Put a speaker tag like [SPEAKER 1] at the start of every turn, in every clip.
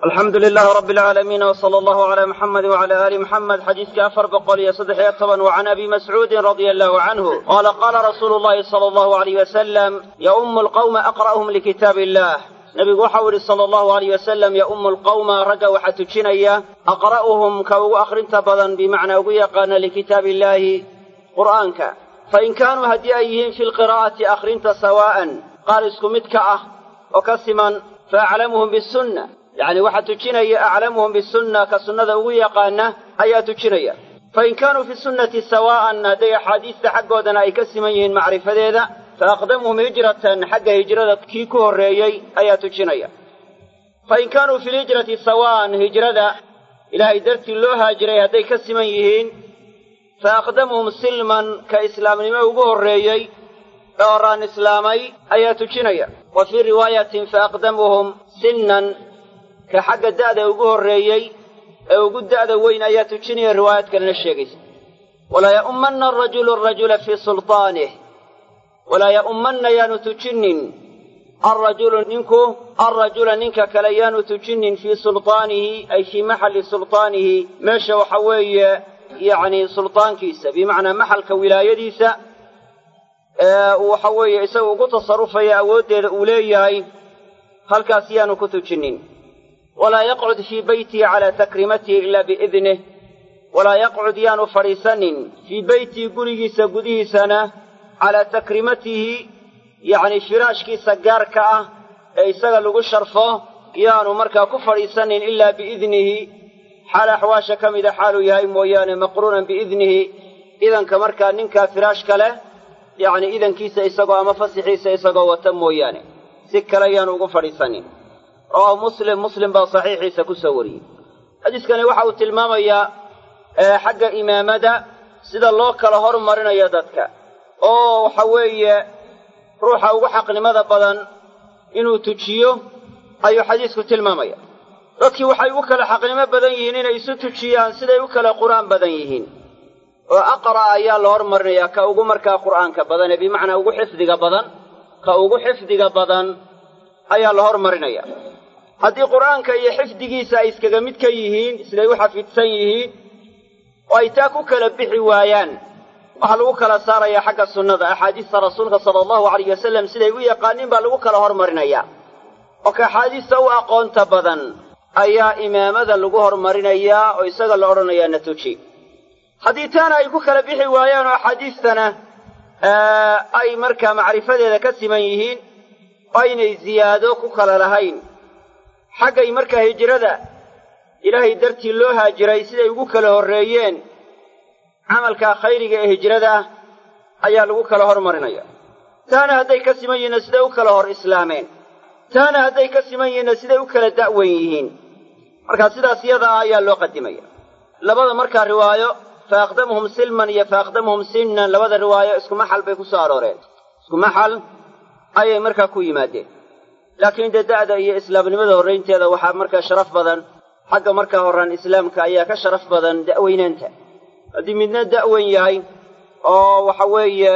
[SPEAKER 1] alxamdu lilahi rabi alcaalamiin wsala allahu calaa muxamedi wacala aali muxamed xadiiska afar boqol iyo saddex iyo toban wa can abi mascuudin radia allahu canhu qaala qaala rasuulu llahi sala allahu alayh wasalam yaumu alqawma aqra'uhum likitaab illah nebigu waxau yidhi sala allahu alayh wasalam yaumu alqawma ragga waxaa tujinaya aqra'uhum ka ugu akhrinta badan bimacnaa ugu yaqaana likitaab illaahi qur'aanka fain kaanuu haddii ay yihiin fi lqiraa'ati akhrinta sawaa'an qaar isku mid ka ah oo ka siman fa aclamuhum bisunna yacni waxaa tujinaya aclamuhum bisunna ka sunnada ugu yaqaana ayaa tujinaya fain kaanuu fi sunnati sawaa'an hadday axaadiista xaggoodana ay ka siman yihiin macrifadeeda fa aqdamuhum hijratan xagga hijrada kii ku horreeyey ayaa tujinaya fain kaanuu fi lhijrati sawaa'an hijrada ilaahay dartii loo haajiray hadday ka siman yihiin fa aqdamuhum silman ka islaamnimo ugu horreeyey ee horaan islaamay ayaa tujinaya wa fii riwaayatin fa aqdamuhum sinnan ka xagga da'da ugu horreeyey ee ugu da'da weyn ayaa tujinaya riwaayad kalena sheegaysa walaa ya'ummanna arajulu arajula fii sultaanih walaa ya'ummanna yaanu tujinin alrajulu ninku alrajula ninka kale yaanu tujinin fii sultaanihi ay fii maxalli sultaanihi meesha waxa weeye yacni sultaankiisa bimacnaa maxalka wilaayadiisa ee uu waxa weeye isaga ugu tasarufaya awooddeeda uu leeyahay halkaas yaanu ku tujinin walaa yaqcud fii beytihi calaa takrimatihi ilaa biidnih walaa yaqcud yaanu fadhiisanin fii beytihi gurigiisa gudihiisana calaa takrimatihi yacni firaashkiisa gaarka ah ee isaga lagu sharfo yaanu markaa ku fadhiisanin ilaa biidnihi xaal axwaasha ka mida xaaluu yahay mooyaane maqruunan biidnihi idanka markaa ninkaa firaashka leh yacni idankiisa isagoo ama fasixiisa isagoo wata mooyaane si kale yaanu ugu fadhiisanin rawaahu muslim muslim baa saxiixiisa ku soo wariyey xadiiskani waxa uu tilmaamayaa xagga imaamada sida loo kala hormarinayo dadka oo waxa weeye ruuxa ugu xaqnimada badan inuu tujiyo ayuu xadiisku tilmaamaya dadkii waxay u kala xaqnimo badan yihiin inay isu tujiyaan siday u kala qur'aan badan yihiin oo aqra' ayaa la hormarinayaa ka ugu markaa qur'aanka badan ee bimacnaa ugu xifdiga badan ka ugu xifdiga badan ayaa la hormarinaya haddii qur'aanka iyo xifdigiisa ay iskaga mid ka yihiin siday u xafidsan yihiin oo ay taa ku kala bixi waayaan waxaa lagu kala saarayaa xagga sunnada axaadiista rasuulka sala allahu alayh wasalam siday u yaqaaniin baa lagu kala hormarinayaa oo ka axaadiista u aqoonta badan ayaa imaamada lagu hormarinayaa oo isaga la odhanayaa na tuji haddii taana ay ku kala bixi waayaan oo axaadiistana ay markaa macrifadeeda ka siman yihiin oo aynay ziyaado ku kala lahayn xaggay markaa hijrada ilaahay dartii loo haajiray siday ugu kala horreeyeen camalkaa khayriga ee hijrada ah ayaa lagu kala hormarinaya taana hadday ka siman yihiinna siday u kala hor islaameen taana hadday ka siman yihiinna siday u kala da'wen yihiin markaa sidaas yada ah ayaa loo qadimaya labada markaa riwaayo fa aqdamuhum silman iyo fa aqdamuhum sinnan labada riwaayo isku maxal bay ku soo arooreen isku maxal ayay markaa ku yimaadeen laakiin dee da'da iyo islaamnimada horraynteeda waxaa markaa sharaf badan xagga markaa horraan islaamka ayaa ka sharaf badan da'weynaanta haddii midna da'weyn yahay oo waxa weeye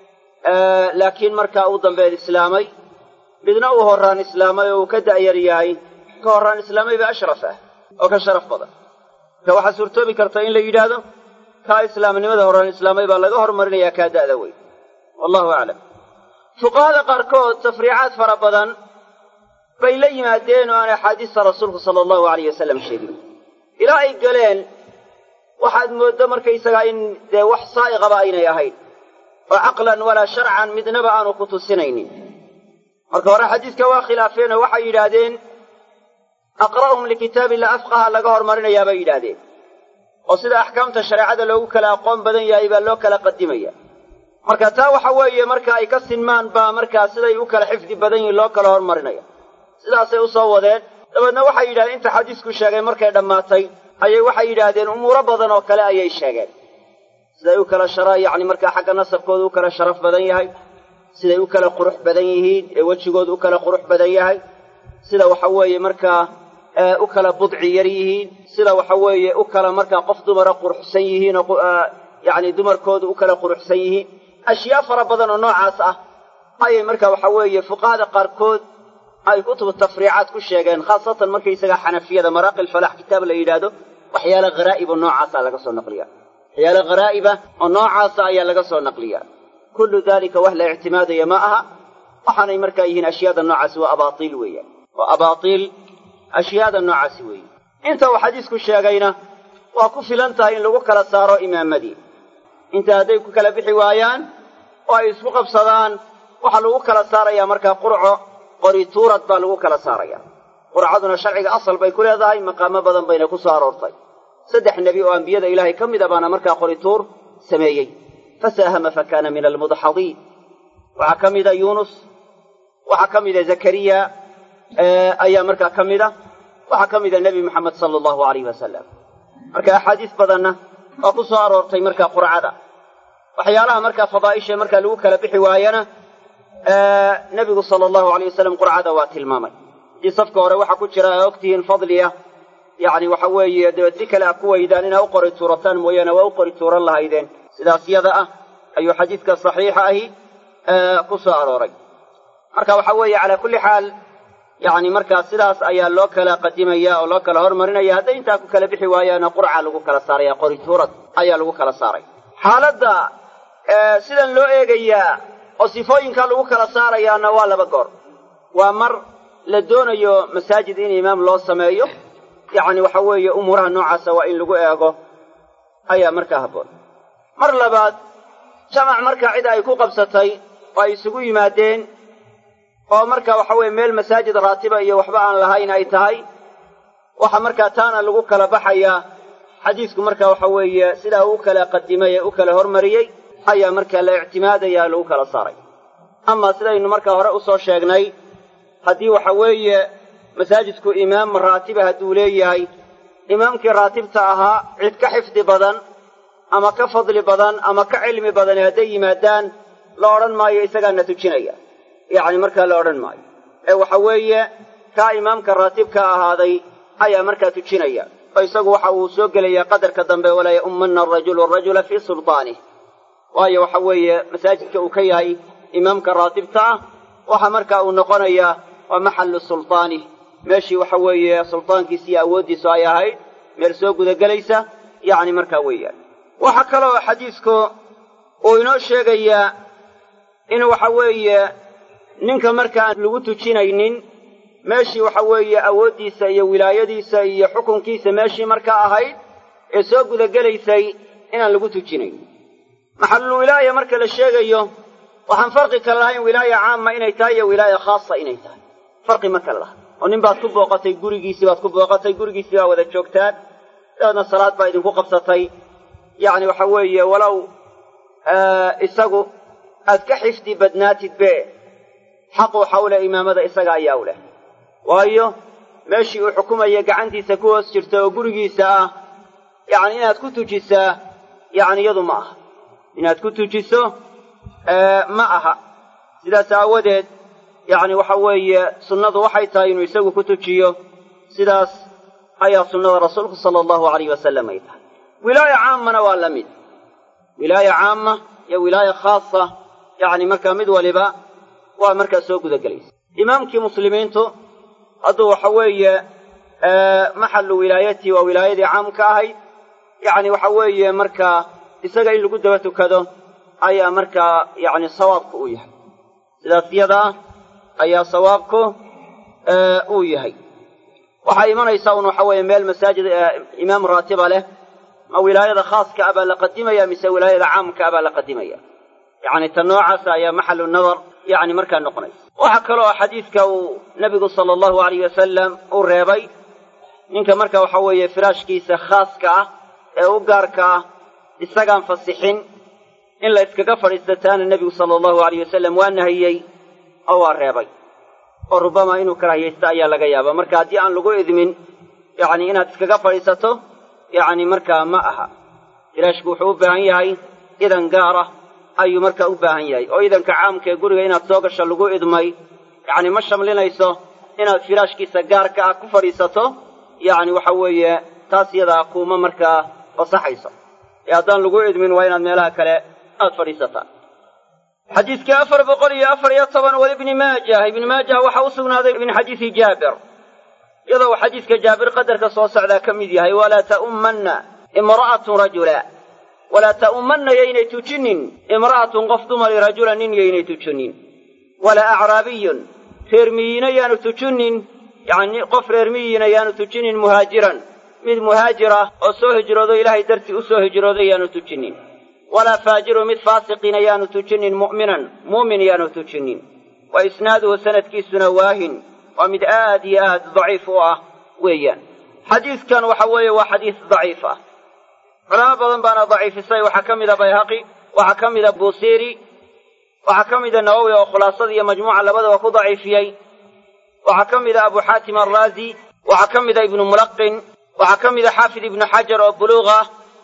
[SPEAKER 1] laakiin markaa uu dambeed islaamay midna uu horraan islaamay oo uu ka da'yar yahay ka horraan islaamay baa ashraf ah oo ka sharaf badan marka waxaa suurtoobi karta in la yidhaahdo kaa islaamnimada horraan islaamay baa laga hormarinayaa kaa da'da weyn wallahu aclam fuqahada qaarkood tafriicaad fara badan bay la yimaadeen oo aan axaadiista rasuulku sala allahu alayh wasalam sheegin ilaa ay galeen waxaad mooddo markaysagaa in dee wax saa'iqaba aynay ahayn oo caqlan walaa sharcan midnaba aanu ku tusinaynin marka hore xadiiska waa khilaafeen oo waxay yidhaahdeen aqra'uhum likitaabillah afqaha laga hormarinayaa bay yidhaahdeen oo sida axkaamta shareecada loogu kala aqoon badan yahay baa loo kala qadimaya marka taa waxa weeye marka ay ka sinmaan baa markaa siday u kala xifdi badan yihiin loo kala hormarinaya sidaasay u soo wadeen dabeedna waxay yidhahdeen inta xadiisku sheegay markay dhammaatay ayay waxay yidhaahdeen umuuro badan oo kale ayay sheegeen siday u kala shara yacni markaa xagga nasabkooda u kala sharaf badan yahay siday u kala qurux badan yihiin ee wejigooda u kala qurux badan yahay sida waxa weeye markaa u kala budci yar yihiin sida waxa weeye u kala markaa qof dumara quruxsan yihiin oo yacni dumarkooda u kala quruxsan yihiin ashyaa fara badan oo noocaas ah ayay markaa waxa weeye fuqahada qaarkood ay kutubu tafriicaad ku sheegeen khaasatan markaysaga xanafiyada maraaqi lfalax kitaab la yidhaahdo waxyaale kharaa'ib oo noocaasa laga soo naqliya waxyaale kharaa'ibah oo noocaasa ayaa laga soo naqliya kullu dalika wax la ictimaadaya ma aha waxaanay markaa yihiin ashyaada noocaasi waa abaatiil weeyaan waa abaatiil ashyaada noocaasi weeye inta uu xadiisku sheegayna waa ku filan tahay in lagu kala saaro imaamadii inta hadday ku kala bixi waayaan oo ay isku qabsadaan waxaa lagu kala saarayaa markaa qurco qori tuurad baa lagu kala saaraya qurcaduna sharciga asal bay ku leedahay maqaamo badan bayna ku soo aroortay saddex nebi oo ambiyada ilaahay ka mid a baana markaa qori tuur sameeyey fasaahama fa kaana min almudxadiin waxaa ka mida yuunus waxaa ka mida zakariya ayaa markaa ka mida waxaa ka mida nebi moxamed sala allahu alayh wasalam marka axaadiis badanna waa ku soo aroortay markaa qurcada waxyaalaha markaa fadaa'isha markaa lagu kala bixi waayana nebigu sala allahu alayh wasalam qurcada waa tilmaamay haddii safka hore waxaa ku jira aa ogtihiin fadliya yacni waxa weeye dabeed si kale a ku weydaan inaa u qori tuurataan mooyaane waa u qori tuuran lahaydeen sidaas yada ah ayuu xadiidka saxiixa ahi ku soo arooray marka waxa weeye calaa kulli xaal yacni markaa sidaas ayaa loo kala qadimaya oo loo kala hormarinaya hadday intaa ku kala bixi waayaana qurca lagu kala saaraya qori tuurad ayaa lagu kala saaray xaaladda sidan loo eegayaa oo sifooyinkaa lagu kala saarayaana waa laba goor waa mar la doonayo masaajid in imaam loo sameeyo yacni waxa weeye umuuraha noocaasa waa in lagu eego ayaa markaa habboon mar labaad jamac markaa cid ay ku qabsatay oo ay isugu yimaadeen oo marka waxa weeye meel masaajid raatiba iyo waxba aan lahayn ay tahay waxa markaa taana lagu kala baxayaa xadiisku marka waxa weeye sidaa uu kala qadimay ee u kala hormariyey ayaa markaa la ictimaadaya lagu kala saaray amaa sidaynu markaa hore usoo sheegnay haddii waxa weeye masaajidku imaam raatiba hadduu leeyahay imaamkii raatibta ahaa cid ka xifdi badan ama ka fadli badan ama ka cilmi badani hadday yimaadaan la odhan maayo isagaana tujinaya yacni markaa la odhan maayo ee waxa weeye kaa imaamka raatibka ahaaday ayaa markaa tujinaya oo isagu waxa uu soo gelayaa qadarka dambe walaa ya'ummanna arajulu arajula fii sultaanih waayo waxa weeye masaajidka uu ka yahay imaamka raatibta ah waxa markaa uu noqonayaa waa maxallu sultaanih meeshii waxa weeye sultaankiisa iyo awooddiisu ay ahayd meel soo gudagelaysa yacni markaa weeyaan waxaa kaloo xadiisku uu inoo sheegayaa in waxa weeye ninka markaan lagu tujinaynin meeshii waxa weeye awooddiisa iyo wilaayadiisa iyo xukunkiisa meeshii markaa ahayd ee soo gudagelaysay inaan lagu tujinayn maxallulwilaaya marka la sheegayo waxaan farqi kale lahayn wilaaya caama inay tahay iyo wilaaya khaasa inay tahay farqi ma kale laha oo nin baad ku booqatay gurigiisii baad ku booqatay gurigiisii baa wada joogtaan dabeedna salaad baa idinku qabsatay yacni waxa weeye walow isagu aad ka xifdi badnaatid be xaqu waxa u leh imaamada isaga ayaa u leh waayo meeshii uu xukumaya gacantiisa ku hoos jirta oo gurigiisa ah yacni inaad ku tujisaa yacni iyadu ma aha inaad ku tujiso ma aha sidaas aawadeed yacni waxa weeye sunnadu waxay tahay inuu isagu ku tujiyo sidaas ayaa sunnada rasuulku sala allahu alayh wasalam ay tahay wilaaya caamana waa la mid wilaaya caama iyo wilaaya khaasa yacni markaa mid waliba waa markaa soo gudagelaysa imaamkii muslimiintu hadduu waxa weeye maxallu wilaayatii waa wilaayadii caamka ahayd yacni waxa weeye markaa isaga in lagu daba tukado ayaa markaa yacni sawaabku uu yahay sidaas yadaa ayaa sawaabku uu yahay waxaa imanaysaa un waxa weeye meel masaajid imaam raatiba leh ma wilaayada khaaska ah baa la qadimaya mise wilaayada caamka ah baa la qadimaya yacni ta noocaasa ayaa maxalu nadar yacni markaa noqonaysa waxaa kaloo xadiidka uu nebigu sala allahu alayh wasalam uu reebay ninka marka waxa weeye firaashkiisa khaaska ah ee u gaarka ah isagaan fasixin in la iskaga fadhiisataana nebigu sala allahu alayh wasalam waa nahiyey oo waa reebay oo rubama inuu karaahiyaysto ayaa laga yaaba marka haddii aan lagu idmin yacni inaad iskaga fadhiisato yacni markaa ma aha firaashku wuxuu u baahan yahay idan gaara ayuu markaa u baahan yahay oo idanka caamka ee guriga inaad soo gasho lagu idmay yacni ma shamlinayso inaad firaashkiisa gaarka ah ku fadhiisato yacni waxa weeye taas yadaa kuuma markaa fasaxayso ee haddaan lagu idmin waa inaad meelaha kale aad fadhiisataa xadiidka afar boqol iyo afar iyo toban walibni maajah ibni maajah waxaa u sugnaaday min xadiisi jaabir iyadoo uu xadiiska jaabir qadarka soo socdaa ka mid yahay walaa ta'ummanna imra'atun rajula walaa ta'ummanna yaynay tujinin imra'atun qof dumari rajula nin yaynay tujinin walaa acraabiyun reer miyiina yaanu tujinin yacni qof reer miyiina yaanu tujinin muhaajiran mid muhaajira oo soo hijroodo ilaahay dartii u soo hijrooday yaanu tujinin walaa faajiru mid faasiqiina yaanu tujinin mu'minan muumin yaanu tujinin wa isnaaduhu sanadkiisuna waahin waa mid aad iyo aad daciif u ah weeyaan xadiidkan waxa weeye waa xadiis daciif ah culamo badan baana daciifisay waxaa ka mida bayhaqi waxaa ka mida buusiiri waxaa ka mida nawowi oo khulaasada iyo majmuuca labadaba ku daciifiyey waxaa ka mida abu xaatim alraazi waxaa ka mida ibnu mulaqin waxaa ka mida xaafid ibnu xajar oo buluuq ah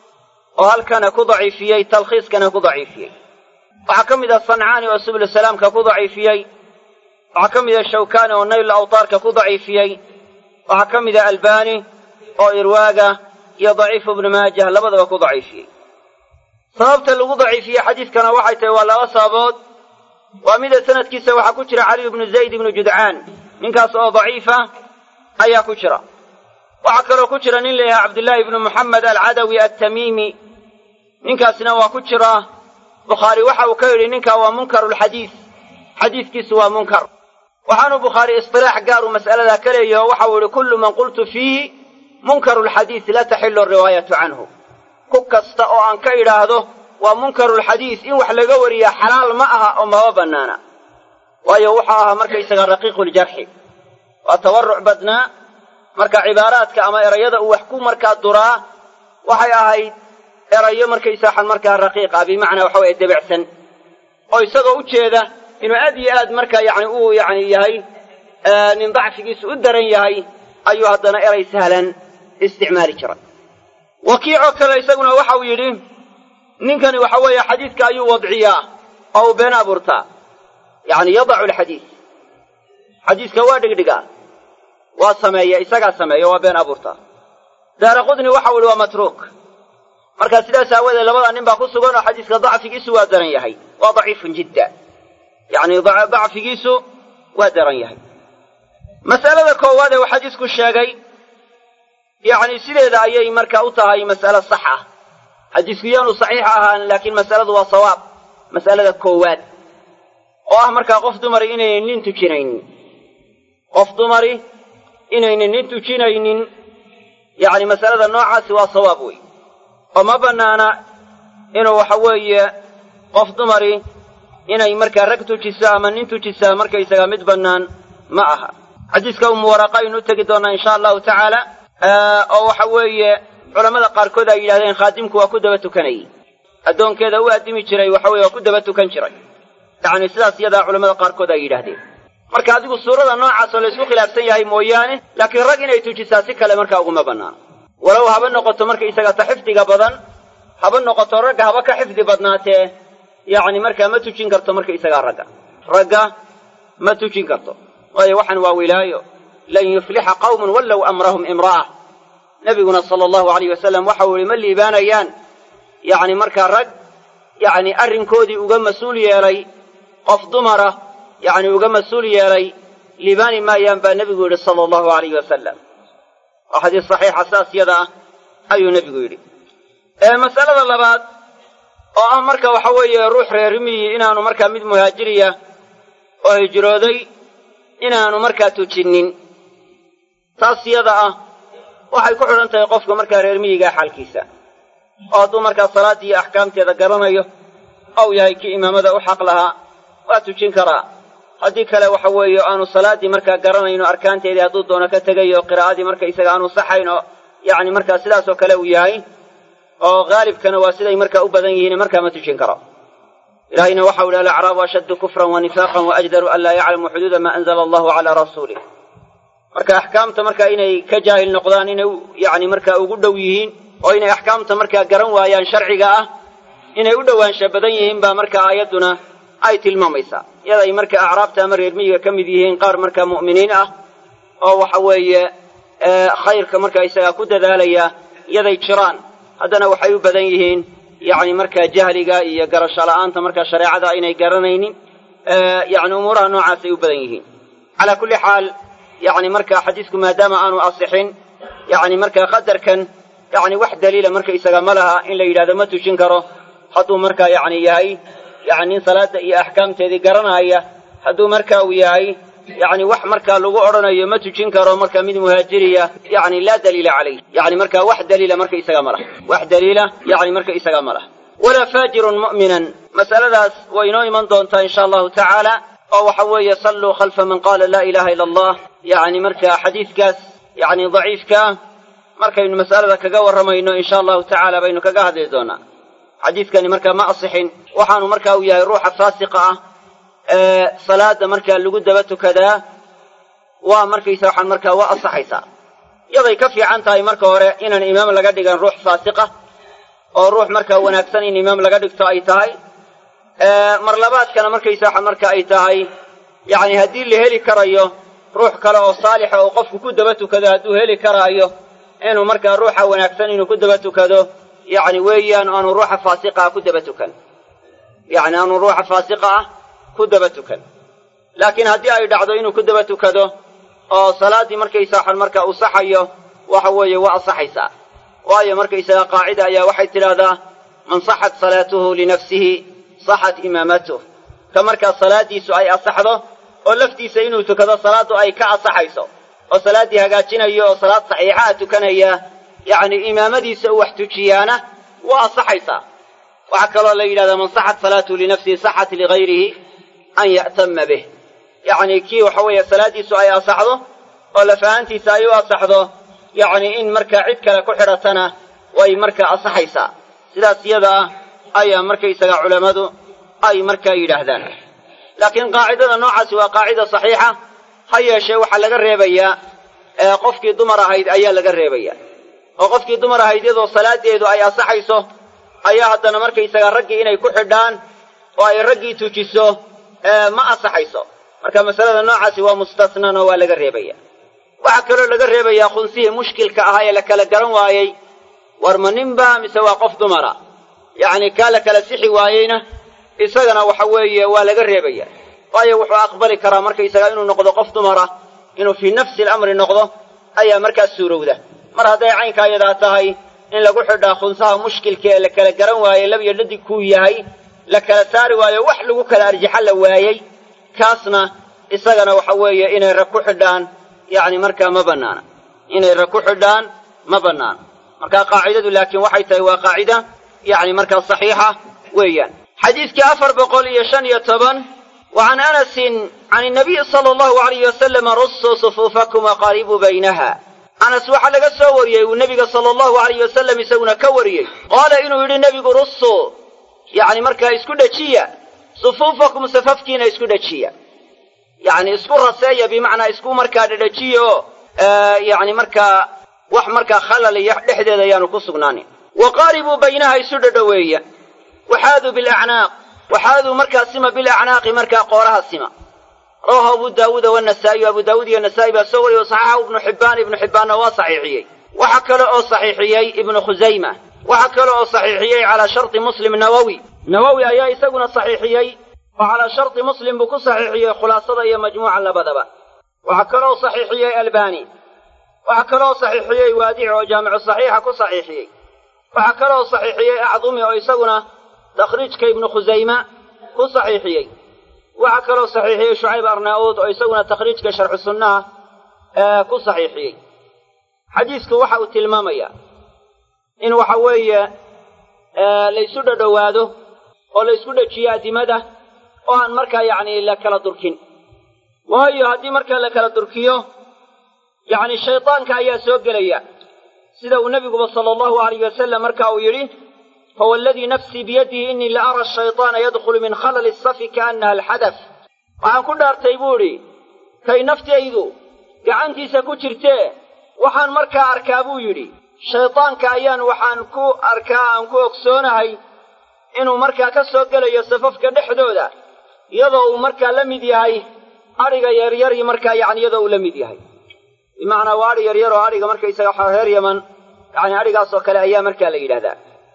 [SPEAKER 1] oo halkana ku daciifiyey talkhiiskana ku daciifiyey waxaa ka mida sancaani oo sublu salaamka ku daciifiyey waxaa ka mida shawkaani oo nayl awtaarka ku daciifiyey waxaa ka mida albani oo irwaaga iyo daciifu ibnu maajah labadaba ku daciifiyey sababta lagu daciifiyey xadiidkana waxay tahay waa laba sababood waa mida sanadkiisa waxaa ku jira caliy ibnu zayd ibnu judcaan ninkaas oo daciifa ayaa ku jira waxaa kaloo ku jira nin layahay cabdillaahi ibnu muxamed alcadawi altamiimi ninkaasina waa ku jira bukhaari waxa uu ka yidhi ninkaa waa munkarulxadiis xadiiskiisu waa munkar waxaanu bukhaari istilaax gaaru mas'aladaa ka leeyaho waxa uu yihi kullu man qultu fiihi munkarulxadiis la taxilu riwaayatu canhu ku kasta oo aan ka idhaahdo waa munkarulxadiis in wax laga wariyaa xalaal ma aha oo maba bannaana waayo wuxuu ahaa markaysaga raqiiquljarxi waa tawarruc badnaa marka cibaaraadka ama erayada uu wax ku markaa duraa waxay ahayd erayo markaysaxan markaa raqiiqa bimacnaa waxa weye debecsan oo isagoo u jeeda inuu aad iyo aad markaa yacni uu yacni yahay nin dacfigiisu u daran yahay ayuu haddana eray sahlan isticmaali jiray wakiicoo kale isaguna waxa uu yidhi ninkani waxa weeye xadiidka ayuu wadciyaa oo uu been abuurtaa yacni yadacu alxadiis xadiiska waa dhigdhigaa waa sameeya isagaa sameeya waa been abuurtaa daara qudni waxa u yihi waa matruuk marka sidaas aawadeed labada nin baa ku sugan oo xadiiska dacfigiisu waa daran yahay waa daciifun jidda yacni dacfigiisu waa daran yahay mas'alada koowaad ee uu xadiisku sheegay yacni sideeda ayay marka u tahay mas'alo sax ah xadiisku yaanu saxiix ahaan laakiin mas'aladu waa sawaab mas'alada koowaad oo ah markaa qof dumari inaynan nin tujinaynin qof dumari inaynan nin tujinaynin yacni masalada noocaasi waa sawaab wey oo ma bannaana inuu waxa weeye qof dumari inay markaa rag tujiso ama nin tujisaa markaysaga mid bannaan ma aha xadiiska umu waraqa aynu u tegi doonnaa insha allahu tacaala oo waxa weeye culammada qaarkood ay yidhahdeen khaadimku waa ku daba tukanayey addoonkeeda u addimi jiray waxa weye waa ku daba tukan jiray yacni sidaas iyadaa culammada qaarkood ay yidhahdeen marka adigu suurada noocaas oo laysku khilaafsan yahay mooyaane laakiin rag inay tujisaa si kale markaa uguma bannaano walow haba noqoto markaysaga ta xifdiga badan haba noqoto ragga haba ka xifdi badnaatee yacni markaa ma tujin karto markaysagaa ragga ragga ma tujin karto waayo waxaan waa wilaayo lan yuflixa qawmun wallow amrahum imra'a nebiguna sala allahu alayh wasalam waxau yihi ma liibaanayaan yacni markaa rag yacni arrinkoodii uga mas-uul yeelay qof dumara yacni uga mas-uul yeelay liibaani maayaan baa nebigu yidhi sala allahu alayhi wasalam waa xadiis saxiixa saas yada ah ayuu nebigu yidhi mas'alada labaad oo ah marka waxa weeye ruux reerimiyi inaanu markaa mid muhaajiriya oo hijrooday inaanu markaa tujinnin taas yada ah waxay ku xidhan tahay qofka markaa reermiyigaa xaalkiisa oo hadduu markaa salaaddii iyo axkaamteeda garanayo ou yahay kii imaamada u xaq lahaa waa tujin karaa haddii kale waxa weeye aanu salaaddii markaa garanayno arkaanteedii hadduu doono ka tegayo qiraa'adii marka isaga aanu saxayn oo yacni markaa sidaasoo kale uu yahay oo haalibkana waa siday markaa u badan yihiin markaa ma tujin karo ilaahayna waxau ihi alacraabu ashaddu kufran wa nifaaqan wa ajdaru an laa yaclamuu xuduuda maa anzala allahu calaa rasuulih marka axkaamta markaa inay ka jaahil noqdaan inay yacni markaa ugu dhow yihiin oo inay axkaamta markaa garan waayaan sharciga ah inay u dhowaansha badan yihiin baa markaa aayadduna ay tilmaamaysaa iyaday marka acraabta ama reermiyiga ka mid yihiin qaar markaa mu'miniin ah oo waxa weeye khayrka markaa isagaa ku dadaalaya iyaday jiraan haddana waxay u badan yihiin yacni markaa jahliga iyo garasho la'aanta markaa shareecada aynay garanaynin yacni umuuraha noocaasay u badan yihiin calaa kulli xaal yacni markaa xadiisku maadaama aanu asixin yacni markaa qadarkan yacni wax daliila markaysaga ma laha in la yidhahdo ma tujin karo hadduu markaa yacni yahay yacni nin salaadda iyo axkaamteedii garanaya hadduu marka uu yahay yacni wax markaa lagu odhanayo ma tujin karo marka mid muhaajiriya yacni laa daliila calayh yacni markaa wax daliila marka isaga ma laha wax daliila yacni marka isaga ma laha walaa faajirun mu'minan masaladaas way inoo iman doontaa insha allahu tacaala oo waxa weeye salluu khalfa man qaala laa ilaha ila allah yacni marka xadiidkaas yacni daciifkaa markaynu mas'alada kaga warramayno insha allahu tacaala baynu kaga hadli doonaa xadiidkani markaa ma asixin waxaanu marka uu yahay ruuxa faasiqa ah ee salaada markaa lagu daba tukadaa waa markaysa waxaan markaa waa asaxaysaa yaday ka fiican tahay marka hore inaan imaam laga dhigan ruux faasiqa oo ruux markaa wanaagsan in imaam laga dhigto ay tahay mar labaadkana markaysa waxaan marka ay tahay yacni haddii la heli karayo ruux kale oo saalixa oo qofku ku daba tukado hadduu heli karaayo inuu markaa ruuxa wanaagsan inuu ku daba tukado yacni weeyaan aanu ruuxa faasiqa ah ku daba tukan yacni aanu ruuxa faasiqa ah ku daba tukan laakiin haddii ay dhacdo inuu ku daba tukado oo salaaddii markaysa waxaan markaa uu saxayo waxa weeye waa asaxaysaa waayo markaysaga qaacida ayaa waxay tidhaahdaa man saxat salaatuhu linafsihi saxat imaamatuh ka markaa salaaddiisu ay asaxdo oo laftiisa inuu tukado salaaddu ay ka asaxayso oo salaaddii hagaajinayo oo salaad saxiixaha tukanaya yacni imaamadiisa uu wax tujiyaana waa asaxaysaa waxaa kaloo la yidhahdaa man saxat salaatuhu linafsihi saxat ligayrihi an ya'tama bih yacni kii waxa weeye salaaddiisu ay asaxdo oo lafahantiisa ay u asaxdo yacni in markaa cid kale ku xidhatana way markaa asaxaysaa sidaas iyada ah ayaa markaysaga culammadu ay markaa yidhaahdaan laakiin qaacidada noocaasi waa qaacida saxiixa ha yeeshee waxaa laga reebayaa qofkii dumar ahayd ayaa laga reebayaa oo qofkii dumar ahayd iyadoo salaaddeedu ay asaxayso ayaa haddana markaysaga raggii inay ku xidhaan oo ay raggii tujiso ma asaxayso marka masalada noocaasi waa mustasnan oo waa laga reebaya waxaa kaloo laga reebayaa khunsihii mushkilka ahaa ee la kala garan waayey war ma ninba mise waa qof dumara yacni kaa la kala sixi waayeyna isagana waxa weeye waa laga reebaya waayo wuxuu aqbali karaa markaysaga inuu noqdo qof dumara inuu fii nafsi alamri noqdo ayaa markaas suurowda mar hadday caynkaa yadaa tahay in lagu xidhaa khunsaha mushkilka ee la kala garan waayey lab iyo dhadig kuu yahay la kala saari waayo wax lagu kala arjaxa la waayey kaasna isagana waxa weeye inay rag ku xidhaan yacni markaa ma bannaana inay rag ku xidhaan ma bannaana marka qaacidadu laakiin waxay tahay waa qaacida yacni markaa saxiixa weeyaan xadiidkii afar boqol iyo shan iyo toban wa can anasin can inabiyi sala allahu alayh wasalama russuu sufuufakum waqaaribuu baynaha anas waxaa laga soo wariyey uu nebiga sala allahu alayh wasalam isaguna ka wariyey qaala inuu yidhi nebigu russuu yacni markaa isku dhejiya sufuufakum safafkiina isku dhejiya yacni isku raseeya bimacnaa isku markaa dhedhejiya oo yacni markaa wax markaa khalal iyo dhexdeeda ayaanu ku sugnaanin wa qaaribuu baynaha isu dhadhoweeya waxaaduu bilacnaaq waxaaduu markaa sima bilacnaaqi markaa qooraha sima rawahu abu daawuuda wanasaa'iyu abu daawuud iyo nasaa'i baa soo wariyey saxaxahu ibnu xibbaan ibnu xibbaanna waa saxiixiyey waxa kale oo saxiixiyey ibnu khusayma waxa kale oo saxiixiyey calaa sharti muslim nawowi nawowi ayaa isaguna saxiixiyey oo calaa sharti muslim buu ku saxiixiyey khulaasada iyo majmuuca labadaba waxaa kaloo saxiixiyey albani waxaa kaloo saxiixiyey waadici oo jaamicu saxiixa ku saxiixiyey waxaa kaloo saxiixiyey acdumi oo isaguna takhriijka ibnu khusayma ku saxiixiyey waxaa kaloo saxiixiyey shucayb arnaa'uud oo isaguna takhriijka sharxu sunnaha ku saxiixiyey xadiisku waxa uu tilmaamayaa in waxa weeye laysu dhadhowaado oo laysku dhejiyo addimada oo aan markaa yacni la kala durkin waayo haddii markaa la kala durkiyo yacni shaydaanka ayaa soo gelaya sida uu nebiguba sala allahu alayh wasalam marka uu yidhi fawa aladii nafsii biyadihi innii la ara ashayطaana yadkhulu min khalali asafi kaannaha alxadaf waxaan ku dhaartay buu idhi kay naftaydu gacantiisa ku jirtee waxaan markaa arkaa buu yidhi shaydaanka ayaan waxaan ku arkaa aan ku ogsoonahay inuu markaa ka soo gelayo safafka dhexdooda iyadoo uu markaa la mid yahay adhiga yaryari markaa yacni iyadoo uu la mid yahay bimacnaa waa adhi yaryar oo adhiga markaysaga reer yaman yacni adhigaasoo kale ayaa markaa la yidhahdaa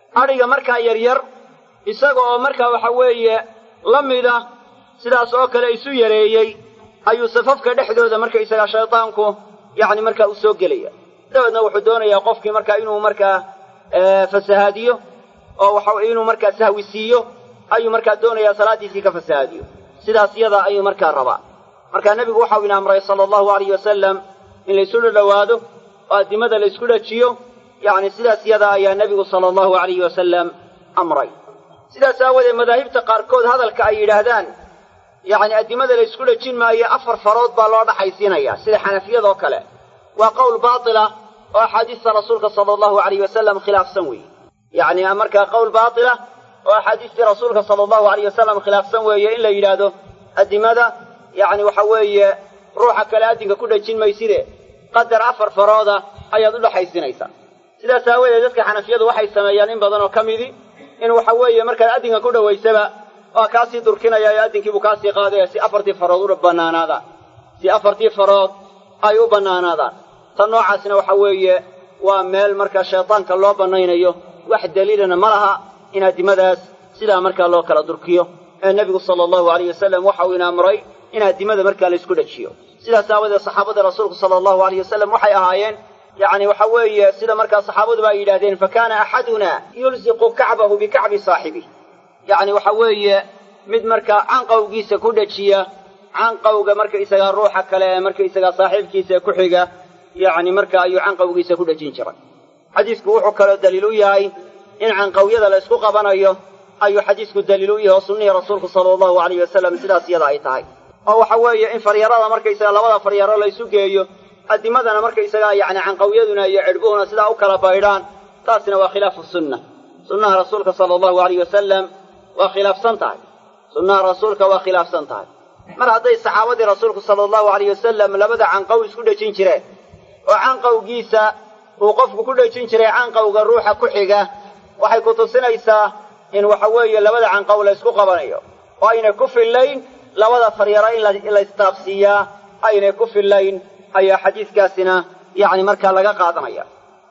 [SPEAKER 1] adhiga markaa yaryar isaga oo markaa waxa weeye la mida sidaas oo kale isu yareeyey ayuu safafka dhexdooda markaysagaa shaydaanku yacni markaa u soo gelaya dabeedna wuxuu doonayaa qofkii markaa inuu markaa fasahaadiyo oo waxa inuu markaa sahwi siiyo ayuu markaa doonayaa salaaddiisii ka fasahaadiyo sidaas yada ayuu markaa rabaa markaa nebigu waxau ina amray sala allahu alayh wasalam in laysu dhadhowaado oo addimada laysku dhajiyo yacni sidaas yada ayaa nebigu sala allahu alayhi wasalam amray sidaas aawadeed madaahibta qaarkood hadalka ay yidhaahdaan yacni addimada laysku dhajin maayo afar farood baa loo dhaxaysiinaya sida xanafiyadoo kale waa qowl baatila oo axaadiista rasuulka sala allahu alayh wasalam khilaafsan weeye yacni markaa qowl baatila oo axaadiistii rasuulka sala allahu alayh wasalam khilaafsan weeye in la yidhaahdo addimada yacni waxa weeye ruuxa kale addinka ku dhajin mayside qadar afar farooda ayaad u dhaxaysinaysaa sidaas aawadeed dadka xanafiyadu waxay sameeyaan in badan oo ka midi in waxa weeye markaad addinka ku dhowaysaba waa kaasii durkinaya ee addinkiibuu kaasii qaadaya si afartii farood u bannaanaadaan si afartii farood ay u bannaanaadaan tan noocaasna waxa weeye waa meel markaa shaydaanka loo bannaynayo wax daliilana ma laha in addimadaas sidaa markaa loo kala durkiyo ee nebigu sala allahu alayh wasalam waxa uu ina amray in addimada markaa laysku dhajiyo sidaas aawadeed saxaabada rasuulku sala allahu alayh wasalam waxay ahaayeen yacni waxa weeye sida markaa saxaabaduba ay yidhahdeen fa kaana axaduna yulsiqu kacbahu bikacbi saaxibih yacni waxa weeye mid markaa canqowgiisa ku dhajiya canqowga markaysagaa ruuxa kale ee markaysagaa saaxiibkiisa ee ku xiga yacni marka ayuu canqowgiisa ku dhajin jiray xadiisku wuxuu kaloo daliil u yahay in canqowyada la ysku qabanayo ayuu xadiisku daliil u yahay oo sunnihii rasuulku sala allahu alayh wasalam sidaas iyada ay tahay oo waxa weeye in faryarada markaysaga labada faryaro la ysu geeyo addimadana markaysagaa yacni canqowyaduna iyo cidhbuhuna sidaa u kala baydhaan taasina waa khilaafu sunna sunnaha rasuulka sala allahu alayh wasalam waa khilaafsan tahay sunnaha rasuulka waa khilaafsan tahay mar hadday saxaabadii rasuulku sala allahu alayh wasalam labada canqow isku dhejin jireen oo canqowgiisa uu qofku ku dhejin jiray canqowga ruuxa ku xiga waxay ku tusinaysaa in waxa weeye labada canqow la ysku qabanayo oo aynay ku fillayn labada faryaro in la istaabsiiyaa aynay ku fillayn ayaa xadiiskaasina yacni markaa laga qaadanaya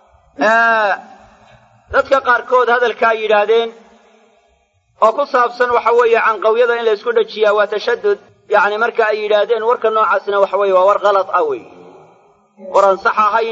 [SPEAKER 1] dadka qaarkood hadalka ay yidhaahdeen oo ku saabsan waxa weeye canqowyada in la ysku dhajiyaa waa tashadud yacni marka ay yidhaahdeen warka noocaasina waxa weeye waa war kalad ah wey war aan sax ahayn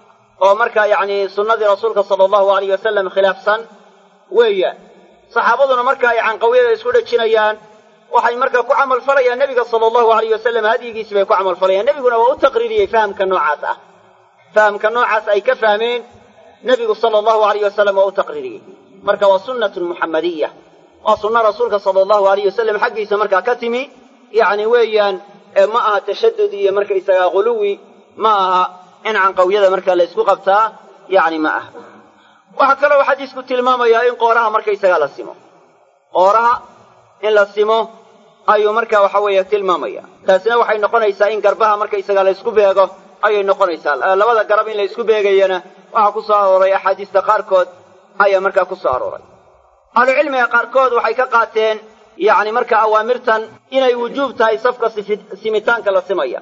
[SPEAKER 1] oo markaa yacni sunnadii rasuulka sala allahu alayh wasalam khilaafsan weeyaan saxaabaduna marka ay canqowyada isku dhajinayaan waxay markaa ku camal falayaan nebiga sala allahu alayh wasalam hadyigiisi bay ku camal falayaan nebiguna waa u taqriiriyey fahamka noocaas ah fahamka noocaas ay ka fahmeen nebigu sala allahu alayh wasalam waa u taqriiriyey marka waa sunnatun muxammadiya waa sunna rasuulka sala allahu alayh wasalam xaggiisa markaa ka timi yacni weeyaan ma aha tashadud iyo markaysagaa ghuluwi ma aha in canqowyada markaa la ysku qabtaa yacni ma aha waxaa kaloo xadiisku tilmaamayaa in qooraha markaysagaa la simo qooraha in la simo ayuu markaa waxa weeye tilmaamaya taasina waxay noqonaysaa in garbaha markaysagaa la ysku beego ayay noqonaysaa labada garab in la ysku beegayana waxaa ku soo arooray axaadiista qaarkood ayaa markaa ku soo arooray ahlucilmiga qaarkood waxay ka qaateen yacni marka awaamirtan inay wujuub tahay safka simitaanka la simaya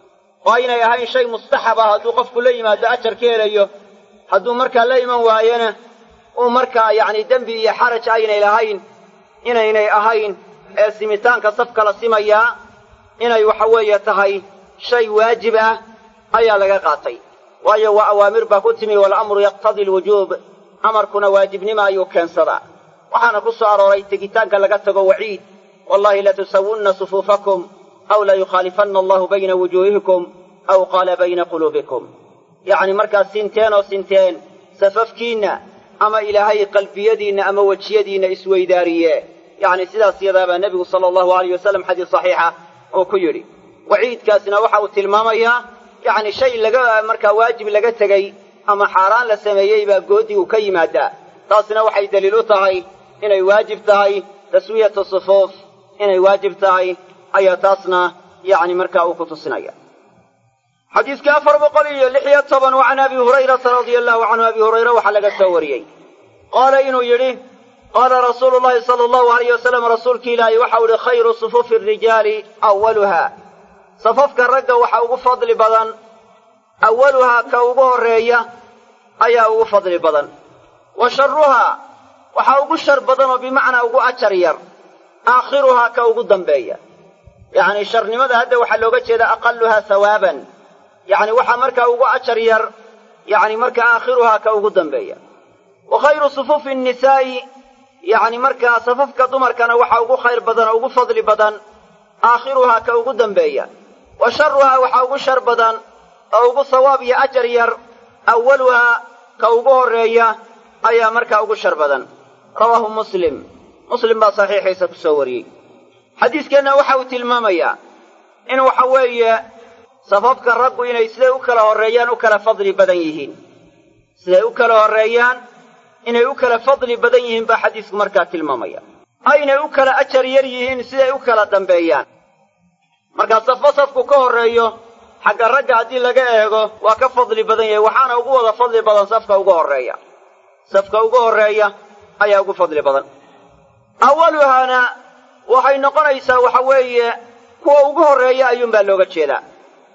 [SPEAKER 1] oo aynay ahayn shay mustaxab ah hadduu qofku la yimaado ajar ka helayo hadduu markaa la iman waayena uu markaa yacni dembi iyo xaraj aynay lahayn inaynay ahayn ee simitaanka safka la simayaa inay waxa weeye tahay shay waajib ah ayaa laga qaatay waayo waa awaamir baa ku timi walamru yaqtadii alwujuub amarkuna waajibnimo ayuu keensadaa waxaana ku soo arooray tegitaanka laga tago waciid wallahi latusawunna sufuufakum aw layukhaalifanna allahu bayna wujuuhikum aw qaala bayna quluubikum yacni markaas sinteen oo sinteen safafkiinna ama ilaahay qalbiyadiinna ama wejiyadiinna isweydaariye yacni sidaas yadaabaa nebigu sala allahu alayh wasalam xadiis saxiixa uu ku yidhi waciidkaasna waxa uu tilmaamayaa yacni shay laga markaa waajib laga tegey ama xaaraan la sameeyey baa goodigu ka yimaadaa taasna waxay daliil u tahay inay waajib tahay taswiyatu sufuuf inay waajib tahay ayaa taasna yacni markaa uu ku tusinaya xadiiska afar boqol iyo lix iyo toban wa can abi hurayrata radia allahu canhu abi hurayre waxaa laga soo wariyey qaala inuu yidhi qaala rasuulu llahi sala allahu alayh wasalam rasuulki ilaahi waxau ihi khayru sufuufi arijaali awaluha safafka ragga waxa ugu fadli badan awaluhaa ka ugu horreeya ayaa ugu fadli badan wa sharuhaa waxaa ugu shar badan oo bimacnaa ugu ajar yar aakhiruhaa ka ugu dambeeya yacni sharnimada hadda waxaa looga jeeda aqaluhaa hawaaban yacni waxaa markaa ugu ajar yar yacni marka aakhiruhaa ka ugu dambeeya wa khayru sufuufi nnisaa'i yacni markaa safafka dumarkana waxaa ugu khayr badan oo ugu fadli badan aakhiruhaa ka ugu dambeeya wa sharuhaa waxaa ugu shar badan oo ugu sawaab iyo ajar yar awaluhaa ka ugu horreeya ayaa markaa ugu shar badan rawaahu muslim muslim baa saxiixiisa ku soo wariyey xadiiskeenna waxa uu tilmaamayaa in waxa weeye safafka raggu inay siday u kala horreeyaan u kala fadli badan yihiin siday u kala horreeyaan inay u kala fadli badan yihiin baa xadiisku markaa tilmaamaya aynay u kala ajar yar yihiin siday u kala dambeeyaan markaa safo safku ka horreeyo xagga ragga haddii laga eego waa ka fadli badan yahay waxaana ugu wada fadli badan safka ugu horreeya safka ugu horreeya ayaa ugu fadli badan awaluhaana waxay noqonaysaa waxa weeye kuwa ugu horreeya ayuunbaa looga jeedaa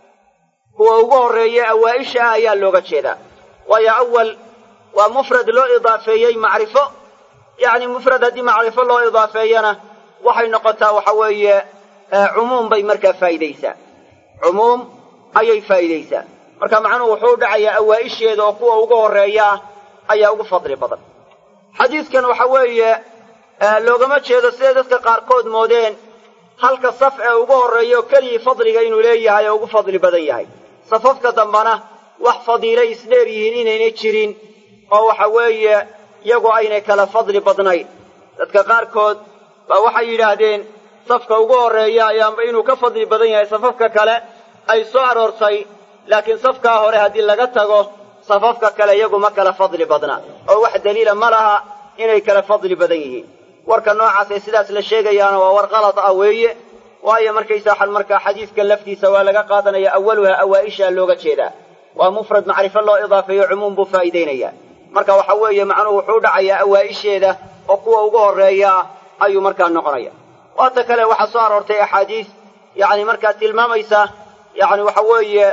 [SPEAKER 1] kuwa ugu horreeya awaa'isha ah ayaa looga jeedaa waayo awal waa mufrad loo idaafeeyey macrifo yacni mufrad haddii macrifo loo idaafeeyana waxay noqotaa waxa weeye cumuum bay markaa faa'idaysaa cumuum ayay faa'idaysaa marka macnuhu wuxuu dhacayaa awaa'isheeda oo kuwa ugu horreeya ah ayaa ugu fadli badan xadiidkan waxa weeye loogama jeedo siday dadka qaarkood moodeen halka saf ee ugu horreeya oo keligii fadliga inuu leeyahay oo ugu fadli badan yahay safafka dambana wax fadiilay isdheer yihiin inaynay jirin oo waxa weeye iyagu aynay kala fadli badnayn dadka qaarkood baa waxay yidhaahdeen safka ugu horreeya ayaanba inuu ka fadli badan yahay safafka kale ay soo aroortay laakiin safkaa hore haddii laga tago safafka kale iyagu ma kala fadli badna oo wax daliila ma laha inay kala fadli badan yihiin warka noocaasee sidaas la sheegayaana waa war kalad ah weeye waayo markaysaa markaa xadiiska laftiisa waa laga qaadanaya awaluha awaa'ishaa looga jeedaa waa mufrad macrifo loo idaafeeyo cumuum buu faa'iidaynaya marka waxa weeye macnuhu wuxuu dhacayaa awaa'isheeda oo kuwa ugu horreeya ah ayuu markaa noqonaya waata kale waxaa soo aroortay axaadiis yacni markaa tilmaamaysa yacni waxa weeye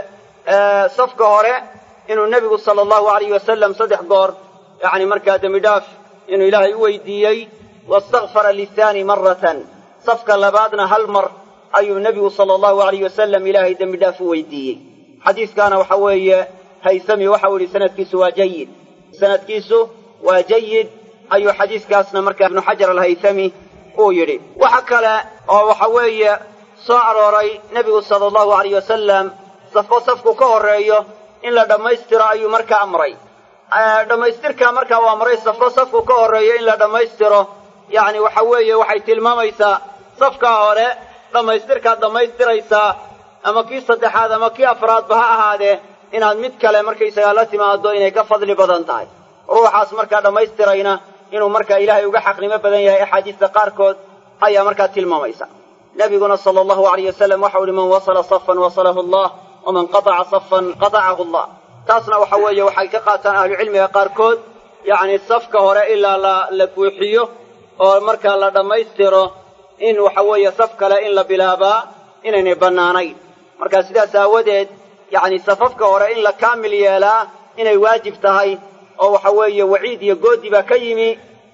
[SPEAKER 1] safka hore inuu nebigu sala allahu alayh wasalam saddex goor yacni markaa dembi dhaaf inuu ilaahay u weydiiyey wastakfara lithaani maratan safka labaadna hal mar ayuu nebigu sala allahu alayh wasalam ilaahay dembi dhaaf u weydiiyey xadiiskaana waxa weeye haysami waxau yidhi sanadkiisu waa jayid sanadkiisu waa jayid ayuu xadiiskaasna markaa ibnu xajar alhaythami uu yidhi waxa kale oo waxa weeye soo arooray nebigu sala allahu alayh wasalam safo safku ka horreeyo in la dhammaystiro ayuu markaa amray dhammaystirkaa markaa uu amray safo safku ka horreeyo in la dhammaystiro yacni waxa weeye waxay tilmaamaysaa safkaa hore dhammaystirkaad dhammaystiraysaa ama kii saddexaad ama kii afraadba ha ahaadee inaad mid kale markaysagaa la timaado inay ka fadli badan tahay ruuxaas markaa dhammaystirayna inuu markaa ilaahay uga xaqnimo badan yahay axaadiista qaarkood ayaa markaa tilmaamaysa nebiguna sala allahu alayh wasalam waxau uhi man wasala safan wasalahu allah waman qataca safan qatacahu allah taasna waxa weeye waxay ka qaataan ahlucilmiga qaarkood yacni safka hore ilaa la la buuxiyo oo markaa la dhammaystiro in waxa weeye saf kale in la bilaabaa inaynay bannaanayn marka sidaas aawadeed yacni safafka hore in la kaamil yeelaa inay waajib tahay oo waxa weeye waciid iyo goodi baa ka yimi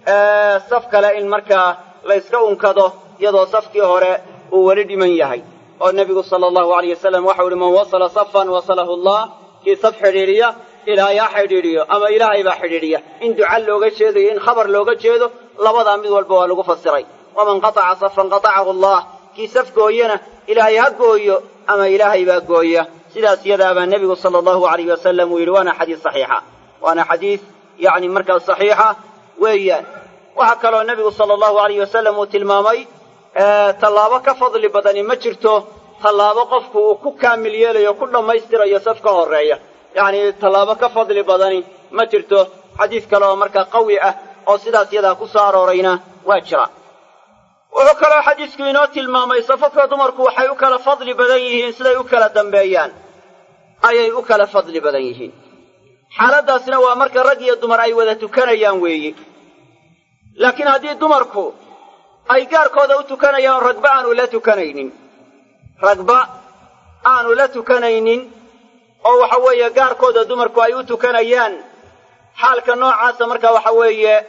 [SPEAKER 1] saf kale in markaa la yska unkado iyadoo safkii hore uu weli dhiman yahay oo nebigu sala allahu alayh wasalam waxau uhi man wasala safan wasalahu allah kii saf xidhiidhiya ilaahay ha xidhiidhiyo ama ilaahay baa xidhiidhiya in duca looga jeedayo in khabar looga jeedo labadaa mid walba waa lagu fasiray waman qataca safan qatacahu allah kii saf gooyana ilaahay ha gooyo ama ilaahay baa gooya sidaas iyadaabaa nebigu sala allahu alayh wasalam uu yidhi waana xadiis saxiixa waana xadiis yacni markaas saxiixa weeyaan waxaa kaloo nebigu sala allahu alayh wasalam uu tilmaamay tallaabo ka fadli badani ma jirto tallaabo qofku uu ku kaamil yeelayo ku dhammaystirayo saf ka horreeya yacni tallaabo ka fadli badani ma jirto xadiis kale oo markaa qawi ah oo sidaas yadaa ku soo aroorayna waa jira wuxuu kaloo xadiisku inoo tilmaamay safafka dumarku waxay u kala fadli badan yihiin siday u kala dambeeyaan ayay u kala fadli badan yihiin xaaladdaasna waa marka rag iyo dumar ay wada tukanayaan weeye laakiin haddii dumarku ay gaarkooda u tukanayaan ragba aanu la tukanaynin ragba aanu la tukanaynin oo waxa weeye gaarkooda dumarku ay u tukanayaan xaalka noocaasa marka waxa weeye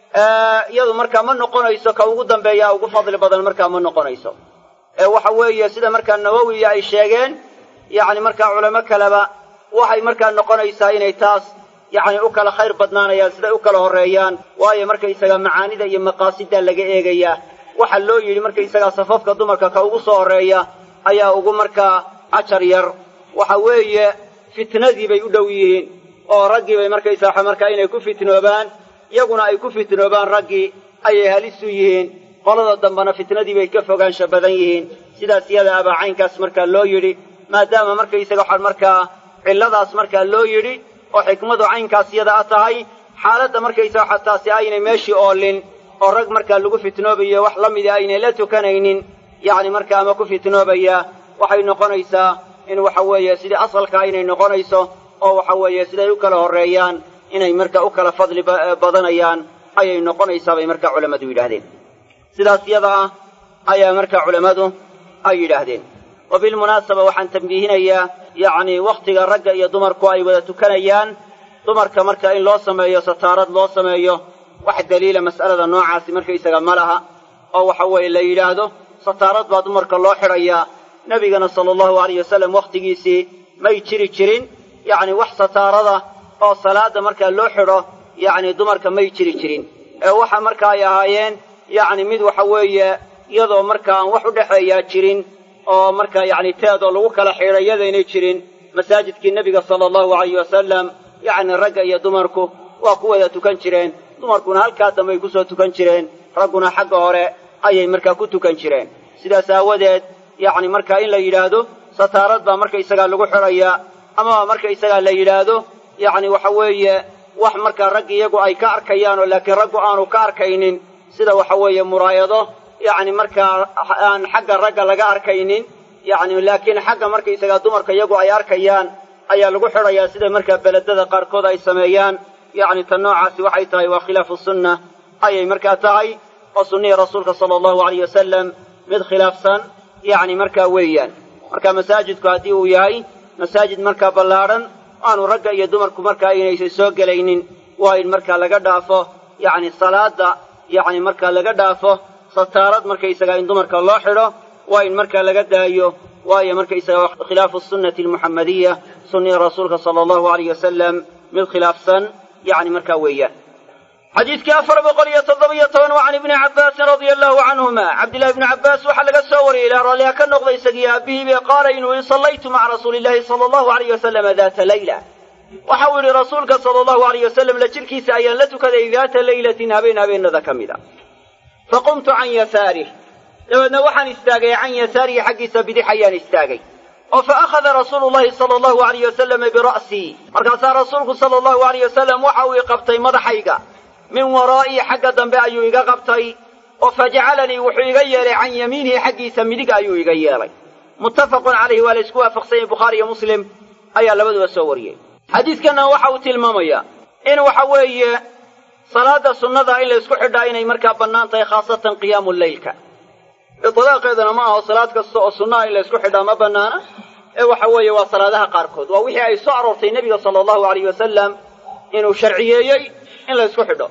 [SPEAKER 1] iyadu markaa ma noqonayso ka ugu dambeeya ugu fadli badan markaa ma noqonayso ee waxa weeye sida markaa nawowiya ay sheegeen yacni markaa culamo kaleba waxay markaa noqonaysaa inay taas yacni u kala khayr badnaanayaan siday u kala horreeyaan waayo markaysaga macaanida iyo maqaasida laga eegayaa waxaa loo yidhi markaysagaa safafka dumarka ka ugu soo horreeya ayaa ugu markaa ajar yar waxa weeye fitnadii bay u dhow yihiin oo raggii bay markaysaa markaa inay ku fitnoobaan iyaguna ay ku fitnoobaan raggii ayay halis u yihiin qolada dambena fitnadii bay ka fogaansha badan yihiin sidaas iyada abaa caynkaas markaa loo yidhi maadaama markaysaga waxaa markaa cilladaas markaa loo yidhi oo xikmadu caynkaas iyada a tahay xaaladda markaysaga waxa taasi aynay meeshii oolin oo rag markaa lagu fitnoobayo wax la mida aynay la tukanaynin yacni markaa ama ku fitnoobaya waxay noqonaysaa in waxa weeye sidii asalka inay noqonayso oo waxa weeye siday u kala horreeyaan inay marka u kala fadli badanayaan ayay noqonaysaa bay markaa culammadu yidhaahdeen sidaas iyada ah ayaa markaa culammadu ay yidhaahdeen wa bilmunaasaba waxaan tambiihinayaa yacni wakhtiga ragga iyo dumarku ay wada tukanayaan dumarka marka in loo sameeyo sataarad loo sameeyo wax daliila mas'alada noocaasi markaysaga ma laha oo waxa weeye la yidhaahdo sataarad baa dumarka loo xidhayaa nebigana sala allahu alayh wasalam wakhtigiisii may jiri jirin yacni wax sataarada oo salaadda markaa loo xidho yacni dumarka may jiri jirin ee waxa marka ay ahaayeen yacni mid waxa weeye iyadoo marka aan wax u dhexeeyaa jirin oo marka yacni teedoo lagu kala xidho iyadaynay jirin masaajidkii nebiga sala allahu alayh wasalam yacni ragga iyo dumarku waa ku wada tukan jireen dumarkuna halkaa dambe ay ku soo tukan jireen ragguna xagga hore ayay markaa ku tukan jireen sidaas aawadeed yacni marka in la yidhaahdo sataarad baa markaysagaa lagu xidhayaa amaba markaysagaa la yidhaahdo yacni waxa weeye wax markaa raggi iyagu ay ka arkayaan oo laakiin raggu aanu ka arkaynin sida waxa weeye muraayado yacni markaa aan xagga ragga laga arkaynin yacni laakiin xagga markaysagaa dumarka iyagu ay arkayaan ayaa lagu xidhayaa sida markaa beledada qaarkood ay sameeyaan yacni tan noocaasi waxay tahay waa khilaafu sunna ayay markaa tahay oo sunnihii rasuulka sala allahu alayh wasalam mid khilaafsan yacni markaa weeyaan marka masaajidku haddii uu yahay masaajid markaa ballaadhan aanu ragga iyo dumarku markaa inaysan soo gelaynin waa in markaa laga dhaafo yacni salaada yacni markaa laga dhaafo sataarad markaysagaa in dumarka loo xidho waa in markaa laga daayo waayo markaysaga khilaafu sunnati almuxammadiya sunnihii rasuulka sala allahu alayh wasalam mid khilaafsan yacni markaa weeyaan xadiidkii afar boqol iyo toddobiyo toban waa can ibni cabbaasin radia allahu canhuma cabdillahi ibni cabbaas waxaa laga soo wariyey ilaa raalliha ka noqda isagiyo aabihiibe qaala inuu yihi sallaytu maca rasuuli illahi sala allahu alayh wasalama daata layla waxa uu yidhi rasuulka sala allahu alayh wasalam la jirkiisa ayaan la tukaday daata laylatin habeen habeenada ka mid a faqumtu can yasaarih dabeedna waxaan istaagay can yasaarihi xaggiisa bidix ayaan istaagay oo fa akhada rasuulu llahi sala allahu alayh wasalama bira'sii markaasaa rasuulku sala allahu alayh wasalam waxa uu i qabtay madaxayga min waraa'ii xagga dambe ayuu iga qabtay oo fa jacalanii wuxuu iga yeelay can yamiinihi xaggiisa midig ayuu iga yeelay muttafaqun calayhi waa la isku waafaqsan yahay bukhaari iyo muslim ayaa labaduba soo wariyey xadiidkanna waxa uu tilmaamayaa in waxa weeye salaada sunnada in la ysku xidhaa inay markaa bannaan tahay khaasatan qiyaamu leylka itlaaqeedana ma aho salaad kasta oo sunnaha in la ysku xidhaa ma bannaana ee waxa weeye waa salaadaha qaarkood waa wixii ay soo aroortay nebiga sala allahu alayh wasalam inuu sharciyeeyey in la ysku xidho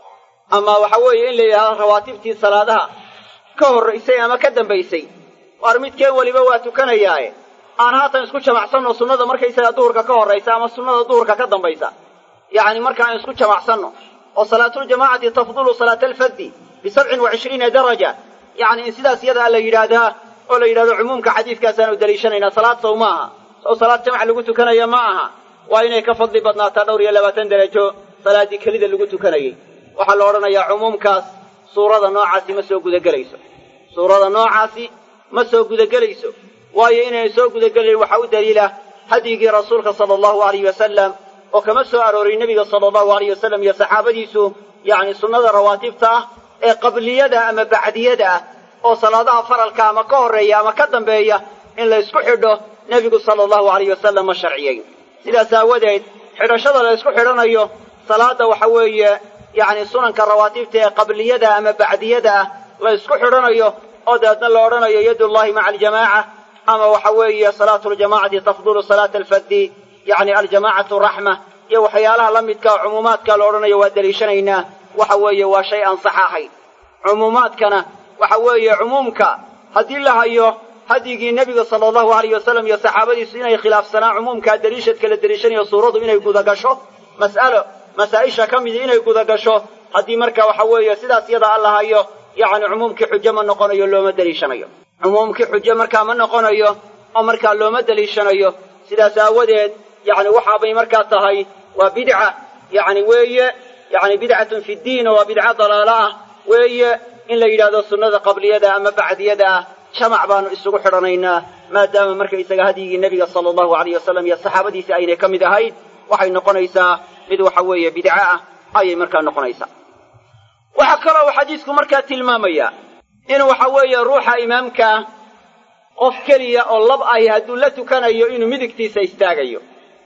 [SPEAKER 1] ama waxa weeye in la yidhahdo rawaatibtii salaadaha ka horraysay ama ka dambaysay waar midkeen weliba waa tukanayaaye aan haatan isku jamacsanno sunnada markaysaga duhurka ka horraysa ama sunnada duhurka ka dambaysa yacni markaan isku jamacsanno oo salaatuljamaacati tafdulu salaata alfaddi bisabcin wa cishriina daraja yacni in sidaas iyadaa la yidhaahdaa oo la yidhahdo cumuumka xadiidkaasaanu daliishanaynaa salaad sow ma aha sow salaad jamac lagu tukanaya ma aha waa inay ka fadli badnaataa dhowr iyo labaatan derajo salaaddii kelida lagu tukanayey waxaa la odhanayaa cumuumkaas suurada noocaasi ma soo gudagelayso suurada noocaasi ma soo gudagelayso waayo inayna soo gudagelayn waxaa u daliila hadyigii rasuulka sala allahu alayh wasalam oo kama soo aroorin nebiga sala allahu alayh wasalam iyo saxaabadiisu yacni sunnada rawaatibta ah ee qabliyada ama bacdiyada ah oo salaadaha faralka ama ka horreeya ama ka dambeeya in la ysku xidho nebigu sala allahu alayh wasalam ma sharciyeyn sidaas aawadeed xidhashada la ysku xidhanayo salaada waxa weeye yacni sunanka rawaatibta ee qabliyada ama bacdiyada ah la ysku xidhanayo oo dabeedna la odhanayo yadullahi maca aljamaaca ama waxa weeye salaatu ljamacati tafdulu salaata alfaddi yacni aljamaacatu raxma iyo waxyaalaha la midka oo cumuumaadka la odhanayo waa deliishanaynaa waxa weeye waa shay aan sax ahayn cumuumaadkana waxa weeye cumuumka haddii la hayo hadyigii nebiga sala allahu alayh wasalam iyo saxaabadiisu inay khilaafsanaan cumuumkaa deliishadka la deliishanayo suuradu inay gudagasho mas'alo masaa-isha ka midi inay gudagasho haddii marka waxa weeye sidaas yada alla hayo yacni cumuumkii xujo ma noqonayo looma deliishanayo cumuumkii xujo markaa ma noqonayo oo markaa looma deliishanayo sidaas aawadeed yacni waxaabay markaa tahay waa bidca yacni weeye yacni bidcatun fi ddiin oo waa bidca dalaalo ah weeye in la yidhahdo sunnada qabliyada ama bacdiyada ah jamac baanu isugu xidhanaynaa maadaama markaysaga hadyigii nebiga sala allahu alayh wasalam iyo saxaabadiisii aynay ka mid ahayd waxay noqonaysaa mid waxa weeye bidco ah ayay markaa noqonaysaa waxaa kaloo uu xadiisku markaa tilmaamaya in waxa weeye ruuxa imaamkaa qof keliya oo lab ahi hadduu la tukanayo inuu midigtiisa istaagayo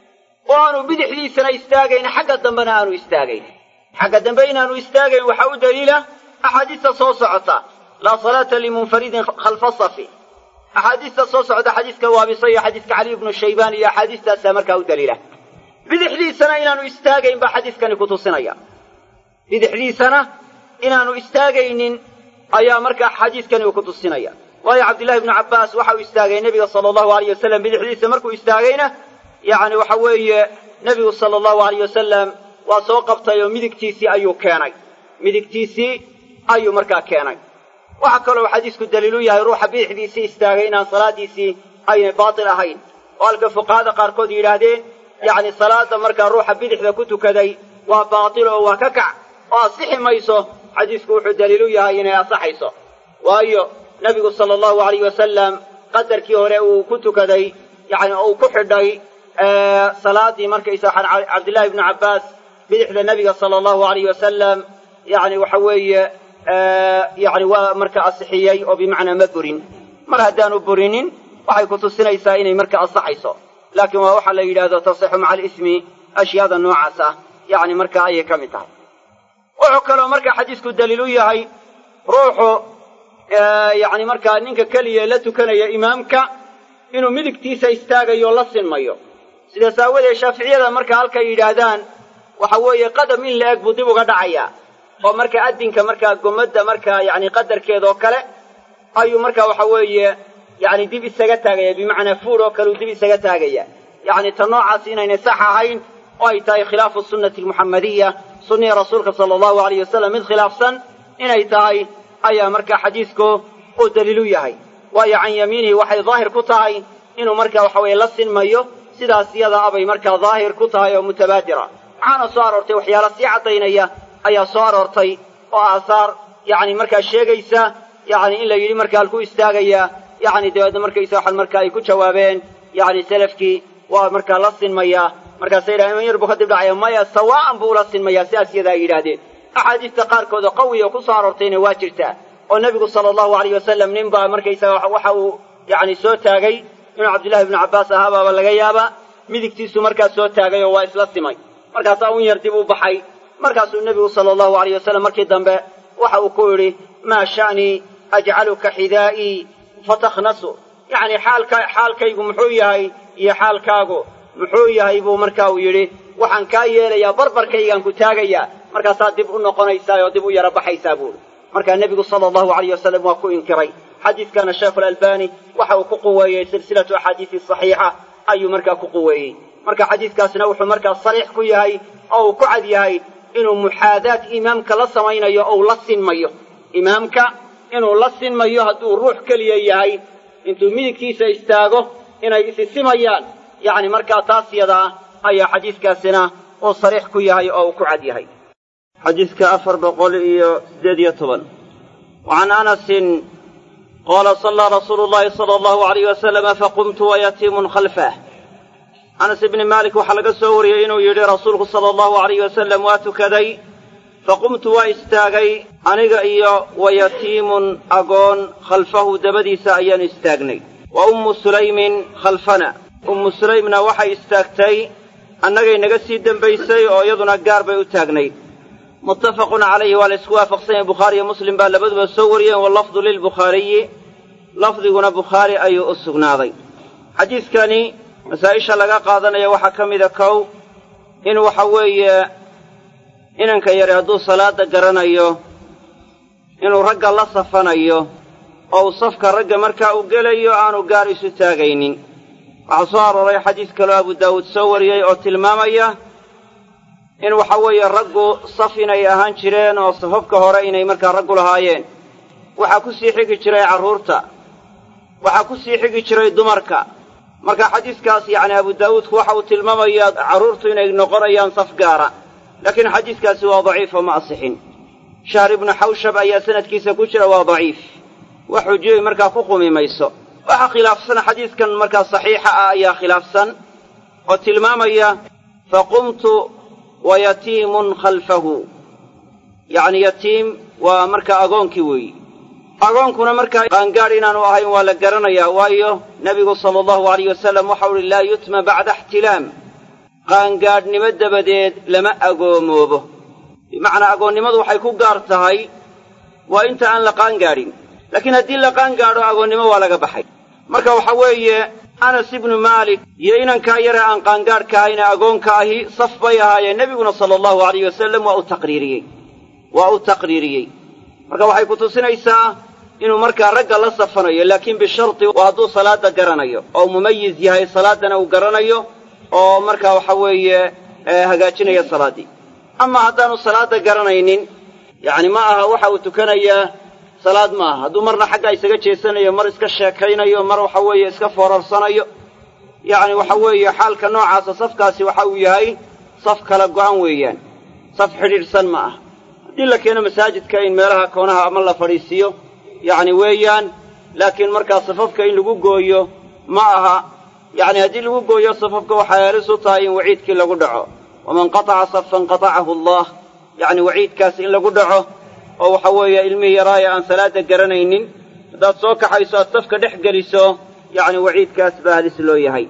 [SPEAKER 1] oo aanu bidixdiisana istaagayn xagga dambena aanu istaagayn xagga dambe inaanu istaagayn waxaa u daliila axaadiista soo socota laa salaata limunfaridin khalfa safi axaadiista soo socda xadiiska waabisa iyo xadiiska cali ibnu shaybaan iyo axaadiistaasaa markaa u daliila bidixdiisana inaanu istaagayn baa xadiiskani ku tusinaya bidixdiisana inaanu istaagaynin ayaa markaa xadiiskani uu ku tusinaya waayo cabdillahi ibnu cabbaas waxa uu istaagay nebiga sala allahu alayh wasalam bidixdiisa markuu istaagayna yacni waxa weeye nebigu sala allahu alayh wasalam waa soo qabtay oo midigtiisii ayuu keenay midigtiisii ayuu markaa keenay waxaa kaloo xadiisku daliilu yahay ruuxa bidixdiisii istaagay inaan salaadiisii aynay baatil ahayn oo halka fuqahada qaarkood yidhaahdeen yacni salaada markaa ruuxa bidixda ku tukaday waa baatil oo waa ka kac oo asixi mayso xadiisku wuxuu daliilu yahay inay asaxayso waayo nebigu sala allahu alayh wasalam qadarkii hore uu ku tukaday yacni uu ku xidhay salaadii markaysa cabdillahi ibnu cabbaas bidixda nebiga sala allahu alayh wasalam yacni waxa weeye yacni waa marka asixiyey oo bimacnaa ma burin mar haddaanu burinin waxay ku tusinaysaa inay marka asaxayso laakiin waa waxaa la yidhaahdo tasixu maca alismi ashyaada noocaas ah yacni marka ayay ka mid tahay wuxuu kaloo marka xadiisku daliil u yahay ruuxu yacni markaa ninka keliya la tukanaya imaamka inuu midigtiisa istaagayo la sinmayo sidaas aawadeed shaaficiyada marka halkay yidhaahdaan waxa weeye qadam in la eg buu dib uga dhacayaa oo marka addinka markaa gomadda markaa yacni qadarkeeda oo kale ayuu marka waxa weeye yacni dib isaga taagaya bimacnaa fuud oo kale uu dib isaga taagaya yacni ta noocaas inaynay sax ahayn oo ay tahay khilaafu sunnati almuxammadiya sunnihii rasuulka sala allahu alayh wasalam mid khilaafsan inay tahay ayaa marka xadiisku uu daliilu yahay waayo can yamiinihi waxay daahir ku tahay inuu marka waxa weeye la sinmayo sidaas iyada abay markaa daahir ku tahay oo mutabaadira waxaana soo aroortay waxyaala sii caddaynaya ayaa soo aroortay oo aasaar yacni markaa sheegaysa yacni in la yidhi marka halku istaagayaa yacni dabeedna markaysa waxan marka ay ku jawaabeen yacni selafkii waa markaa la sinmayaa markaasay yidhahdeen iman yar buu kadib dhacaya maya sawaa'an buu ula sinmayaa sidaas iyada ay yidhaahdeen axaadiista qaarkood oo qawiya ku soo aroortayna waa jirtaa oo nebigu sala allahu alayh wasalam nin baa markaysaga waxa uu yacni soo taagay inuu cabdillahi ibnu cabbaas ahaabaaba laga yaabaa midigtiisu markaas soo taagay oo waa isla simay markaasaa un yar dib u baxay markaasuu nebigu sala allahu alayh wasalam markii dambe waxa uu ku yidhi maa sha'nii ajcaluka xidaa'ii fatakhnasu yacni xaalka xaalkaygu muxuu yahay iyo xaalkaagu muxuu yahay buu marka uu yidhi waxaan kaa yeelayaa barbarkaygaan ku taagayaa markaasaa dib u noqonaysaa oo dib u yara baxaysaa buuri markaa nebigu sala allahu alayh wasalam waa ku inkiray xadiiskana sheekhu alalbani waxa uu ku quweeyey silsilatu axaadiisi saxiixa ayuu markaa ku quweeyey marka xadiiskaasna wuxuu markaa sariix ku yahay oo uu ku cad yahay inuu muxaadaad imaamka la samaynayo ou la sinmayo imaamka inuu la sinmayo hadduu ruux keliya yahay intuu midigtiisa istaago inay isi simayaan yacni markaa taas yadaa ayaa xadiiskaasina uu sariix ku yahay oo uu ku cad yahay xadiiska afar boqol iyo siddeed iyo toban wacan anasin qaala sallaa rasuulu llahi sala allahu alayh wasalama faqumtu wayatiimun khalfah anas ibni maalik waxaa laga soo wariyey inuu yidhi rasuulku sala allahu alayh wasalam waa tukaday faqumtu waa istaagay aniga iyo wayatiimun agoon khalfahu dabadiisa ayaanu istaagnay wa ummu sulaymin khalfana ummu sulaymna waxay istaagtay annagay naga sii dembaysay oo iyaduna gaar bay u taagnayd muttafaqun calayhi waa la isku waafaqsan yahay bukhaari iyo muslim baa labaduba soo wariyeen wallafdu lilbukhaariyi lafdiguna bukhaari ayuu u sugnaaday xadiidkani masaa'isha laga qaadanaya waxaa ka mida kow in waxa weeye inanka yari hadduu salaadda garanayo inuu ragga la safanayo oo uu safka ragga markaa uu gelayo aanu gaar isu taagaynin waxaa soo arooray xadiis kaloo abu daawuud soo wariyey oo tilmaamaya in waxa weeye raggu saf inay ahaan jireen oo safafka hore inay markaa raggu lahaayeen waxaa ku sii xigi jiray carruurta waxaa ku sii xigi jiray dumarka marka xadiiskaas yacni abu daawuudku waxa uu tilmaamayaa carruurtu inay noqonayaan saf gaara laakiin xadiiskaasi waa daciif oo ma asixin shahr ibnu xawshab ayaa sanadkiisa ku jira waa daciif wax xujiyey markaa ku qumi mayso waxaa khilaafsan xadiiskan markaa saxiixa ah ayaa khilaafsan oo tilmaamaya faqumtu wa yatiimun khalfahu yacni yatiim waa markaa agoonkii weeyi agoonkuna markaa qaangaadh inaanu ahayn waa la garanayaa waayo nebigu sala allahu alayh wasalam waxau uhi laa yutma bacda ixtilaam qaangaadhnimo dabadeed lama agoomoobo bimacnaa agoonnimadu waxay ku gaar tahay waa inta aan la qaangaadhin laakiin haddii la qaangaadho agoonnimo waa laga baxay marka waxa weeye anas ibnu maalik iyo inankaa yare aan qaangaadhka ahayne agoonka ahi saf bay ahaayeen nebiguna sala allahu alayh wasalam waa u taqriiriyey waa u taqriiriyey marka waxay ku tusinaysaa inuu markaa ragga la safanayo laakiin bisharti waa hadduu salaadda garanayo oo mumayiz yahay salaaddana uu garanayo oo markaa waxa weeye hagaajinaya salaaddii ama haddaanu salaadda garanaynin yacni ma aha waxa uu tukanayaa salaad ma aha hadduu marna xagga isaga jeesanayo mar iska sheekaynayo mar waxa weeye iska foorarsanayo yacni waxa weeye xaalka noocaasa safkaasi waxa uu yahay saf kala go'an weeyaan saf xidhiidhsan ma ah haddii la keeno masaajidka in meelaha koonaha ama la fadhiisiiyo yacni weeyaan laakiin markaa safafka in lagu gooyo ma aha yacni haddii lagu gooyo safafka waxay halis u tahay in waciidkii lagu dhaco waman qataca safan qatacahu allah yacni waciidkaas in lagu dhaco oo waxa weeye ilmihii yaraaya aan salaadda garanaynin haddaad soo kaxayso aad safka dhex geliso yacni waciidkaas baa halis loo yahay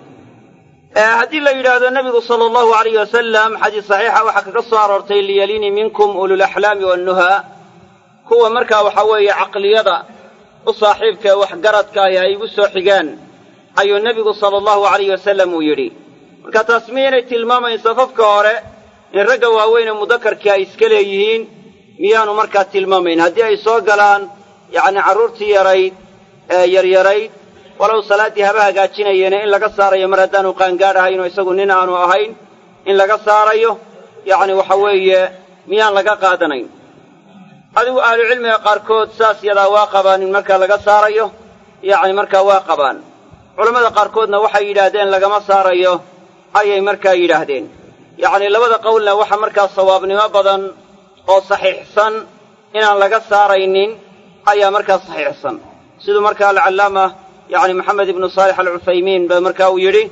[SPEAKER 1] haddii la yidhaahdo nebigu sala allahu alayh wasalam xadiis saxiixa waxaa kaga soo aroortay liyalini minkum ululaxlaami wannuhaa kuwa markaa waxa weeye caqliyada u saaxiibka ee waxgaradka ahi ay igu soo xigaan ayuu nebigu sala allahu alayh wasalam uu yidhi marka taas miyaynay tilmaamayn safafka hore in ragga waaweyn ee mudakarkii ay iska leeyihiin miyaanu markaa tilmaamayn haddii ay soo galaan yacni carruurtii yarayd ee yaryarayd walow salaaddii haba hagaajinayeene in laga saarayo mar haddaanu qaangaadh ahayn oo isagu nin aanu ahayn in laga saarayo yacni waxa weeye miyaan laga qaadanayn adigu ahlucilmiga qaarkood saas yadaa waa qabaan in markaa laga saarayo yacni markaa waa qabaan culammada qaarkoodna waxay yidhaahdeen lagama saarayo ayay markaa yidhaahdeen yacni labada qowlna waxa markaa sawaabnimo badan oo saxiixsan inaan laga saaraynin ayaa markaa saxiixsan siduu markaa alcallaama yacni maxamed ibnu saalix alcuthaymiin ba markaa uu yidhi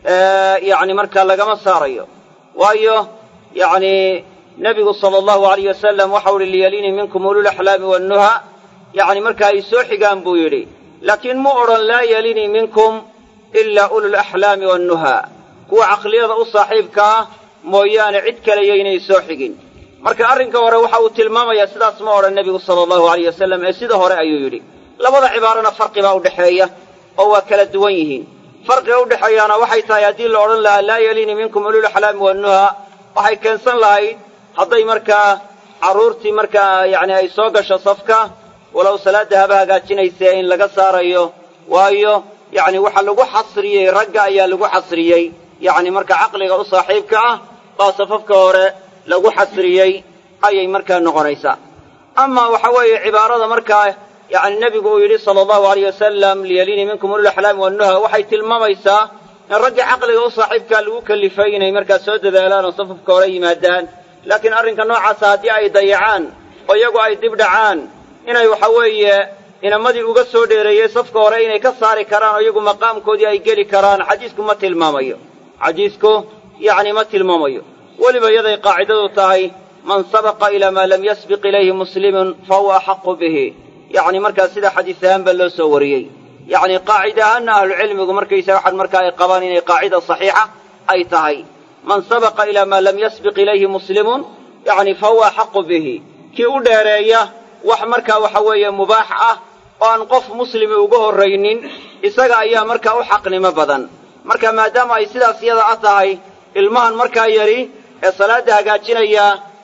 [SPEAKER 1] yacni markaa lagama saarayo waayo yacni nebigu sala allahu alayh wasalam waxau uhi liyaliini minkum ululaxlaami wannuha yacni markaa ay soo xigaan buu yidhi laakiin mu odhan laa yalinii minkum ilaa ululaxlaami wannuha kuwa caqliyada u saaxiibka ah mooyaane cid kale yaynay soo xigin marka arrinka hore waxa uu tilmaamayaa sidaas ma odhan nebigu sala allahu alayh wasalam ee sida hore ayuu yidhi labada cibaarana farqi baa udhexeeya oo waa kala duwan yihiin farqiga udhexeeyaana waxay tahay haddii la odhan lahaa laa yalinii minkum ululaxlaami wannuha waxay keensan lahayd hadday markaa carruurtii markaa yacni ay soo gasho safka walow salaadda haba hagaajinaysee in laga saarayo waayo yacni waxa lagu xasriyey ragga ayaa lagu xasriyey yacni marka caqliga u saaxiibka ah baa safafka hore lagu xasriyey ayay markaa noqonaysaa ama waxa weeye cibaarada markaa yacni nebigu uu yidhi sala allahu alayh wasalam liyaliini minkum ululaxlaami wannuha waxay tilmaamaysaa in raggii caqliga u saaxiibkaa lagu kalifay inay markaa soo dadaalaan oo safafka hore yimaadaan laakiin arrinka noocaasa haddii ay dayacaan oo iyagu ay dib dhacaan inay waxa weeye inamadii uga soo dheereeyey safka hore inay ka saari karaan oo iyagu maqaamkoodii ay geli karaan xadiisku ma tilmaamayo xadiisku yacni ma tilmaamayo weliba iyaday qaacidadu tahay man sabaqa ilaa maa lam yasbiq ilayhi muslimun fa huwa axaqu bihi yacni markaa sida xadiis ahaanba loo soo wariyey yacni qaacida ahaanna ahlucilmigu markaysa waxaan markaa ay qabaan inay qaacida saxiixa ay tahay man sabaqa ilaa maa lam yasbiq ilayhi muslimun yacni fa huwa axaqu bihi kii u dheereeya wax markaa waxa weeye mubaax ah oo aan qof muslimi uga horraynin isaga ayaa markaa u xaqnimo badan marka maadaama ay sidaas iyada a tahay ilmahan markaa yadhi ee salaadda hagaajinaya